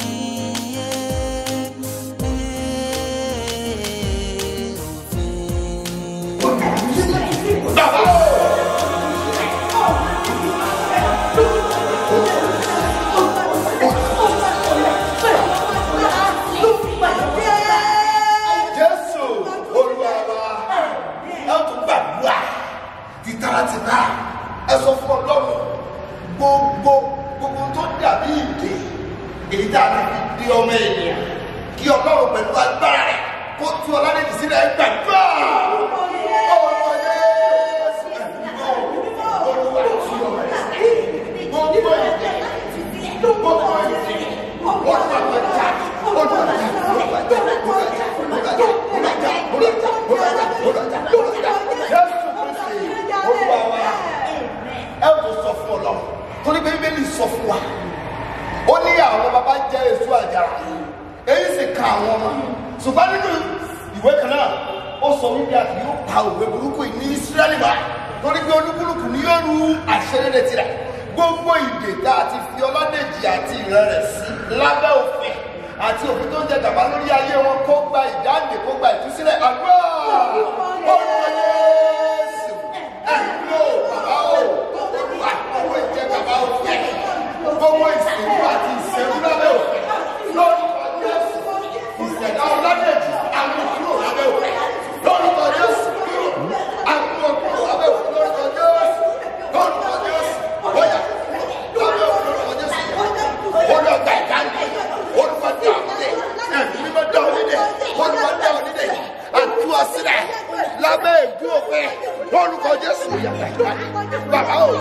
jésù olúwa wa ẹ tún gbàdúrà tìtaratìta ẹ sọ fún ọlọ́run gbogbo gbogbo tó dàbí ìdè èyí tá a ti fi di ọmọ ènìyàn kí ọlọ́run pẹ̀lú agbára rẹ̀ kó tú ọládèjì sílẹ̀ ẹ gbàdúrà. Orúkọ Jésù, Olúwa tú ọmọ rẹ̀. Gbogbo ìdè, gbogbo ìdè, Olúwa tó jà, Olúwa jà, Olúwa jà, Olúwa jà, Olúwa jà, Olúwa jà, Olúwa jà, Olúwa jà, Olúwa jà, Olúwa jà. Jésù Kristi, Olúwa wa, ẹ kò sọ fún ọlọ́run torí pé bíbélì sọ fún wa ó ní àwọn baba jẹ èso àjàrà èyí sì ka àwọn ọmọ ṣùgbọ́n nínú ìwé kan náà ó sọ wípé àti yóò pa òwe burúkú yìí ní ísírẹ́lì wá torí pé olúkúlùkù ni yóò ru àṣẹrẹ́rẹ́ tirẹ̀ gbogbo ìdè tá a ti fi ọládèjì àti ìran rẹ̀ sí lábẹ́ òfin àti òfin tó ń jẹ gàba lórí ayé wọn kó gba ìdáǹdè kó gba ìtúsílẹ̀ àdúrà orúkọ Jésù ẹ̀dúró bàbá o olúwa owó ìjẹ gàba òfin gbogbo ìsìnkú àti ìṣẹ́rú lábẹ́ òfin lórúkọ Jésù ìṣẹ̀dá ọládèjì àwọn kúrò lábẹ́ òfin lórúkọ Jésù àwọn kúrò lábẹ́ òfin lórúkọ Jésù lórúkọ Jésù bóyá lábẹ́ òfin lórúkọ Jésù olùgbà ìdáǹdè olùkọ́ dá òdìdè ẹ̀mí mímọ́ dá òdìdè olùkọ́ dá òdìdè àtúwọ̀ sílẹ̀ lábẹ́ ìdú òfin lórúkọ Jésù yàtọ̀ ìdáǹdè bàbá o.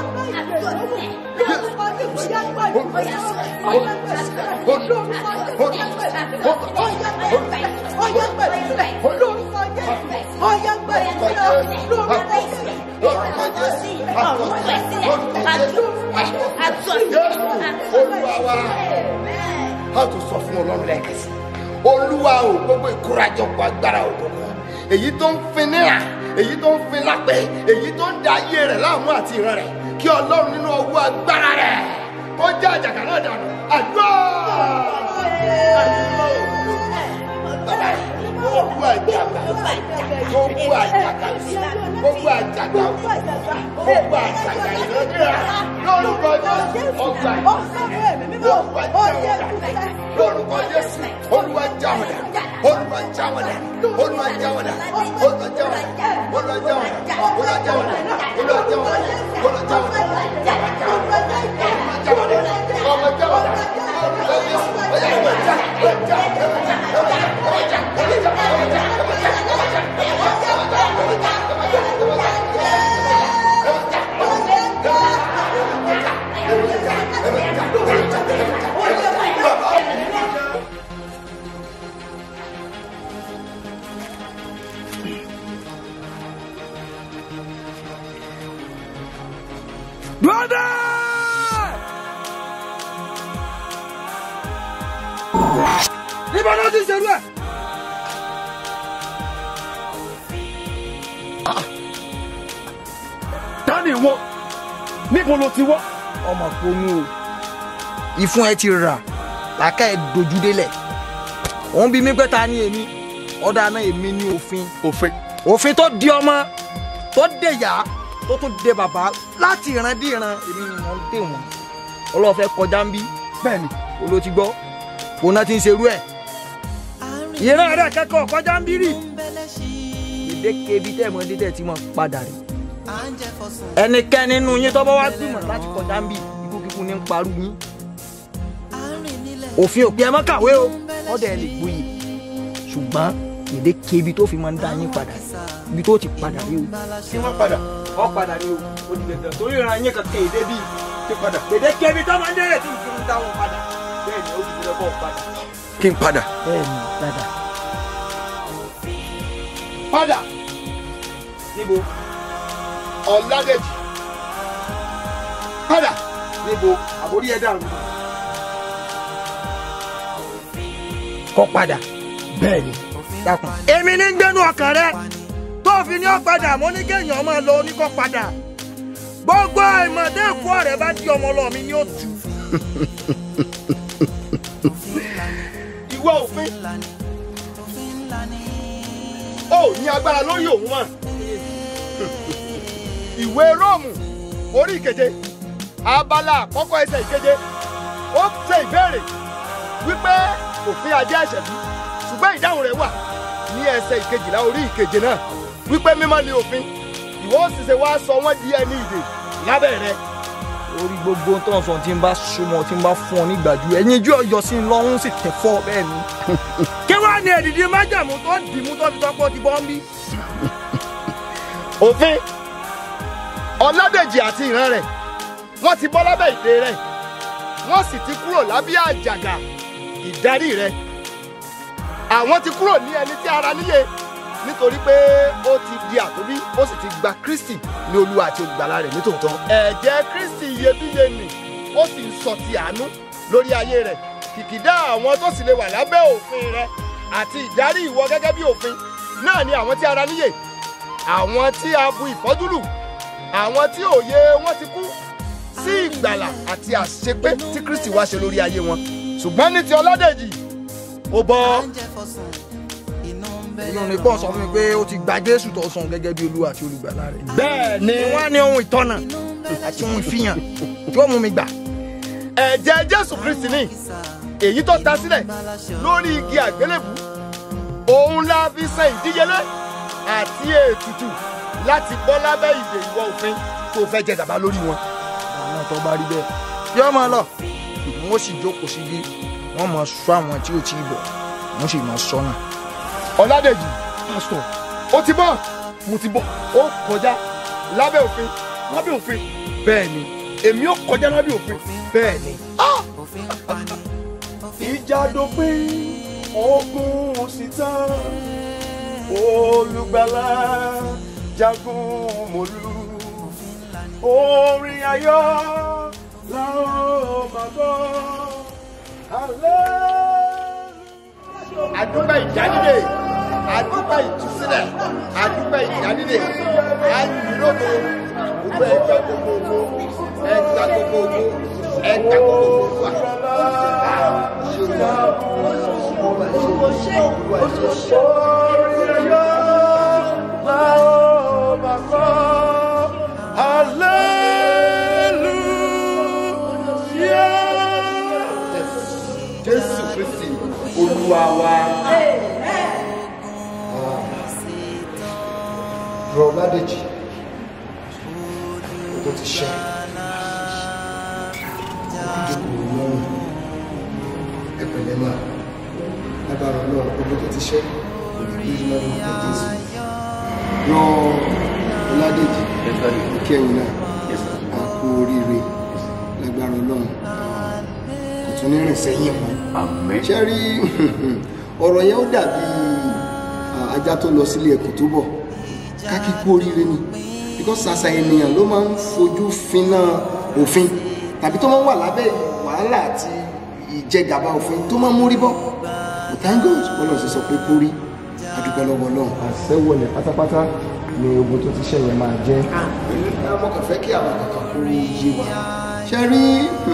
a tún sọ fún ọlọ́run lẹ́ẹ̀kan sí olúwa o gbogbo ìkórajọpọ̀ agbára òkùnkùn èyí tó ń fin níra èyí tó ń fin lápẹ́ èyí tó ń da ayé rẹ̀ láàmú àti ìran rẹ̀ kí ọlọ́run nínú ọwọ́ agbára rẹ̀ kó já àjàkà náà dànù àdúrà bàbá yìí gbogbo àjàgà gbogbo àjàgà gbogbo àjàgà gbogbo àjàgà ìrandíra lórúkọ jésù ọgbà ìrandíra lórúkọ jésù olúwa jáwọdà olúwa jáwọdà olúwa jáwọdà olúwa jáwọdà olúwa jáwọdà olúwa jáwọdà olúwa jáwọdà olúwa jáwọdà olúwa jáwọdà olúwa jésù ọjà ìwé já ìwé já ìwé já ìwé já ìwé já ìwé já ìwé já ìwé já ìwé já ìwé já. Brother! níbo náà ti ṣerú ẹ̀. dání wọ níbo ló ti wọ́. ọmọ ponú o ìfún ẹ ti rà làákà ẹ dojú délẹ̀ òun bí mi pé ta ni èmi ọ̀dà náà èmi ní òfin. òfin. òfin tó di ọmọ tó dé yá tó tún dé bàbá láti ìran dé ìran èmi ni wọ́n dé wọn ọlọ́fẹ́ kọjá ń bí. bẹ́ẹ̀ni. olo ti gbọ́ òun náà ti ń serú ẹ̀. ìran rẹ̀ kẹ́kọ̀ọ́ kọjá ń bí rì. gbèdéke ibi tẹ́ ẹ̀ mọ́ dídẹ̀ tí mo padà rí. ẹnikẹ́ni nínú yín tó bá wá gbìmọ̀ láti kọjá ń bí ikú kíkú ní ń parú yín. òfin òpin ẹ má kàwé o ọ̀dẹ̀ ẹ lè gboyè ṣùgbọ́n gbèdéke ibi tó fi máa ń dá yín padà ibi tó ti padà rí o. kí wọ́n padà. ọ padà rí o ó di dandan torí ìran yín kankan èdè bíi ti padà gbèdéke ibi tó máa ń dẹ́rẹ̀ tí n fi ń dá wọn padà bẹ́ẹ̀ ni ó ti fi lọ́kọ̀ padà. kí n padà. bẹ́ẹ̀ ni padà. padà. níbo. ọ̀làdẹ̀jì. padà. níbo àbórí ẹ̀ dàrú. kọ́ padà. bẹ́ẹ̀ ni. dákun. èmi ní gbẹ́nu ọkàn rẹ tó fi ní ọ̀padà mo ní kéèyàn máa lọ oníkọ́ padà gbogbo ìmọ̀dé èkó rẹ̀ bá di ọmọ lọ mi ní òtù. ìwọ òfin ó ní agbára lórí òun mọ ìwé róòmù orí ìkeje abala àkọ́kọ́ ẹsẹ̀ ìkeje ó ṣe ìbéèrè wípé òfin ajé ẹ̀ṣẹ̀ bí ṣùgbọ́n ìdáhùn rẹ̀ wà ní ẹsẹ̀ ìkejìlá orí ìkeje náà wípé mímọ́ ni òfin ìwọ ó sì ṣe wá sọ wọ́n di ẹni ìdè lábẹ́ rẹ̀ orí gbogbo tó ń sọ tí n bá súnmọ́ tí n bá fún ọ nígbàjú ẹ̀yin ojú ọyọ sí i lọ́hún sì tẹ̀ fọ́ bẹ́ẹ̀ ni. kí wàá ní èdìdí májàmú tó dì mú tó fi tọ́pọ̀ ti bọ́ ń bí. òfin ọládèjì àti ìran rẹ̀ wọ́n ti bọ́ lábẹ́ ìdè rẹ̀ wọ́n sì ti kúrò lábẹ́ àjàgà ìdarí rẹ̀ àwọn ti kúrò ní ẹni tí ara níye nítorí pé ó ti di àtòbí ó sì ti gba kristi ní olúwa àti olùgbàlà rẹ̀ nítòótọ́. ẹ̀jẹ̀ kristi iyebíye nì ó sì ń sọ ti àánú lórí ayé rẹ̀ kìkìdá àwọn tó sì lè wà lábẹ́ òfin rẹ̀ àti ìdarí ìwọ gẹ́gẹ́ bí òfin náà ni àwọn tí ara níyè àwọn tí a bu ìfọ́jú lù àwọn tí òye wọn ti kú sí ìgbàlà àti àṣepé tí kristi wá ṣe lórí ayé wọn ṣùgbọ́n ní ti ọládèjì ó bọ́ inú ni pọ́n sọ fún mi pé ó ti gba jésù tó sàn gẹ́gẹ́ bí olúwa àti olùgbàlà rẹ̀. bẹ́ẹ̀ ni wọ́n á ní ohun ìtọ́nà àti ohun ìfihàn tí ó mú mi gbà. ẹ̀jẹ̀ jésù kristi ni èyí tó ta sílẹ̀ lórí igi àgbélébù òun la fi san ìdíyelé àti ètùtù láti bọ́ lábẹ́ ìdè ìwọ òfin tó fẹ́ jẹ gàba lórí wọn. àwọn tó bá rí bẹ́ẹ̀ yóò máa lọ wọ́n sì jókòó síbi wọ́n máa sọ àwọn tí ò tí ì bọ̀ wọ́n sì máa sọ náà. ọ̀làdèjì pásítọ̀ ó ti bọ́ mo ti bọ́ ó kọjá lábẹ́ òfin lábẹ́ òfin bẹ́ẹ̀ ni èmi ó kọjá lábẹ́ òfin bẹ́ẹ̀ ni. ìjà dópin ogun sì tán olùgbàlà jagun mòlú orin ayọ̀ làwọn máa gbọ́ alẹ́. àdúgbò ìjánilè àdúgbò ìtúsílẹ̀ àdúgbò ìjánilè àyìnlógo gbogbo ẹgbẹ́ gbogbo ẹgbẹ́ gbogbo ẹgbẹ́ gbogbo wa. orin ayọ̀ làwọn máa gbọ́ hallelujah. jésù kristi olúwa wa. rọ ládèjì ó ti ṣe ìjókòó lọ́rùn ẹ̀pẹ̀lẹ́ máa lágbára náà gbogbo tó ti ṣe kò ní bí lọ́rùn ọ̀pọ̀ jésù rọ ládèjì kẹyìn náà a kú oríire lágbára ọlọ́run kò tún ní rìn sẹ́yìn mọ́ ṣe rí ọ̀rọ̀ yẹn ó dàbí ajá tó lọ sílé ẹkùn tó bọ̀ kákí kú oríire ni because àṣà ènìyàn ló máa ń fojú finá òfin tàbí tó máa ń wà lábẹ́ wàhálà àti ìjẹgàba òfin tó máa ń múrí bọ́ thank God bọ́lá ṣe sọ pé kó rí adúpẹ́ lọ́wọ́ Ọlọ́run. àṣẹwọlẹ̀ pátápátá ni ogun tó ti ṣe yẹn máa jẹ́. ọmọ kan fẹ́ kí àwọn kankan kó rí iye wa ṣe rí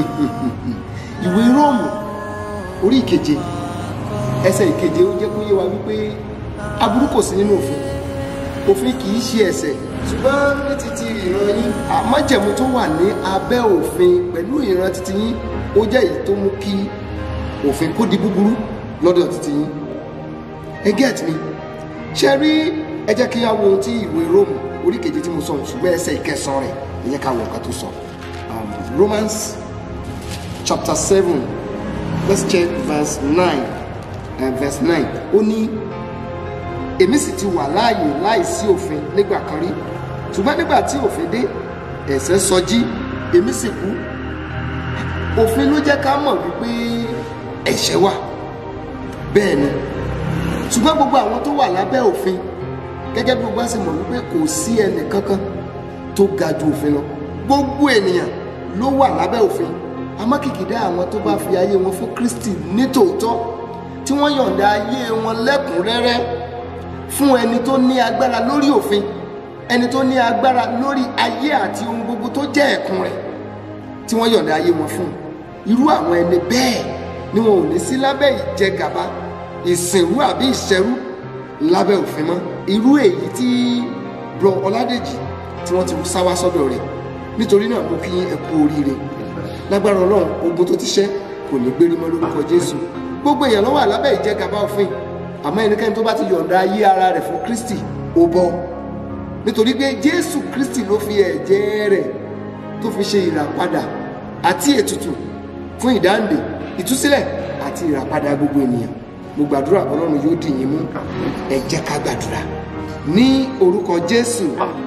ìwé róòmù orí ìkeje ẹsẹ̀ ìkeje ó jẹ́ kó yé wa wípé aburú kò sí nínú òfin òfin kì í ṣe ẹ̀ṣẹ̀ ṣùgbọ́n ní títí ìran yín àmájẹ̀mú tó wà ní abẹ́ òfin pẹ̀lú ìran títí yín ó jẹ́ èyí tó mú kí òfin kó di búburú lọ́dọ̀ títí yín ẹ get me ṣe rí ẹ jẹ́ kí á wo ohun tí ìwé róòmù orí keje tí mo sọ ṣùgbọ́n ẹsẹ̀ ìkẹsàn rẹ̀ ẹ jẹ́ ká wo nǹkan tó sọ um, Romans chapter seven let's check verse nine uh, verse nine ó ní èmi sì ti wà láàyè láìsí òfin nígbà kan rí ṣùgbọ́n nígbà tí òfin dé ẹ̀ṣẹ̀ sọjí èmi sì kú òfin ló jẹ́ ká mọ̀ wípé ẹ̀ṣẹ̀ wà bẹ́ẹ̀ ni ṣùgbọ́n gbogbo àwọn tó wà lábẹ́ òfin gẹ́gẹ́ bí gbogbo á sì mọ̀ wípé kò sí ẹnì kankan tó ga ju òfin lọ gbogbo ènìyàn ló wà lábẹ́ òfin àmọ́ kìkìdá àwọn tó bá fi ayé wọn fún Kristi nítòótọ́ tí wọ́n yọ̀ǹda ayé wọn lẹ́kùnrẹ́rẹ́ fún ẹni tó ní agbára lórí òfin ẹni tó ní agbára lórí ayé àti ohun gbogbo tó jẹ́ ẹ̀kún rẹ̀ tí wọ́n yọ̀ǹda ayé wọn fún irú àwọn ẹni bẹ́ẹ̀ ni wọn ò ní sí lábẹ́ ìjẹgàba ìsìnrú àbí ìṣẹ́rú lábẹ́ òfin mọ́ irú èyí tí bro ọládèjì tí wọ́n ti sá wá sọ́dọ̀ rẹ̀ nítorí náà mo kí ẹ kú oríire lágbára ọlọ́run ogun tó ti ṣẹ́ kò ní gbérí mọ́ lórúkọ jésù gbogbo èèyàn ló wà lábẹ́ ìjẹgàba òfin àmọ́ ẹnikẹ́ni tó bá ti yọ̀ǹda ayé ara rẹ̀ fún kristi ó bọ́ nítorí pé jésù kristi ló fi ẹ̀jẹ̀ rẹ̀ tó fi ṣe ìràpadà àti ètùtù fún ìdáǹdè ìtúsílẹ̀ àti ìràpadà gbogbo ènìyàn mo gbàdúrà ọlọ́run yóò dì yín mú ẹ jẹ́ ká gbàdúrà ní orúkọ jésù.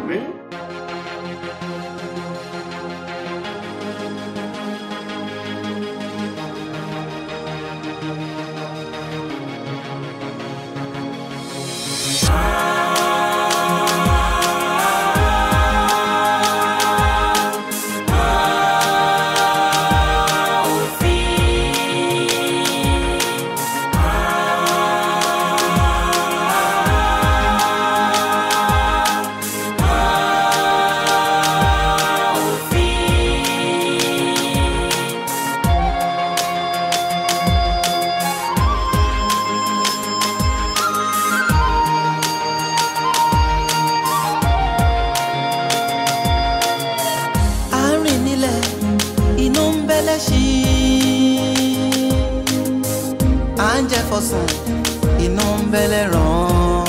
à ń rìn nílẹ̀ inú ń bẹ́lẹ̀ sí i à ń jẹ fọsùn inú ń bẹ́lẹ̀ ràn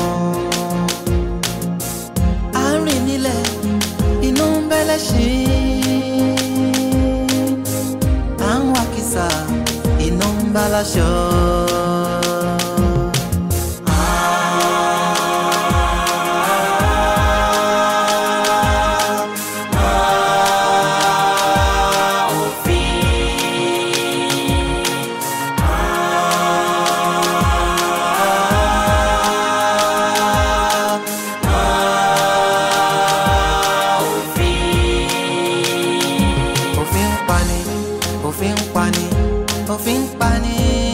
à ń rìn nílẹ̀ inú ń bẹ́lẹ̀ sí i à ń wá kìsà inú ń bá láṣọ. òfin ń pani òfin ń pani òfin ń pani.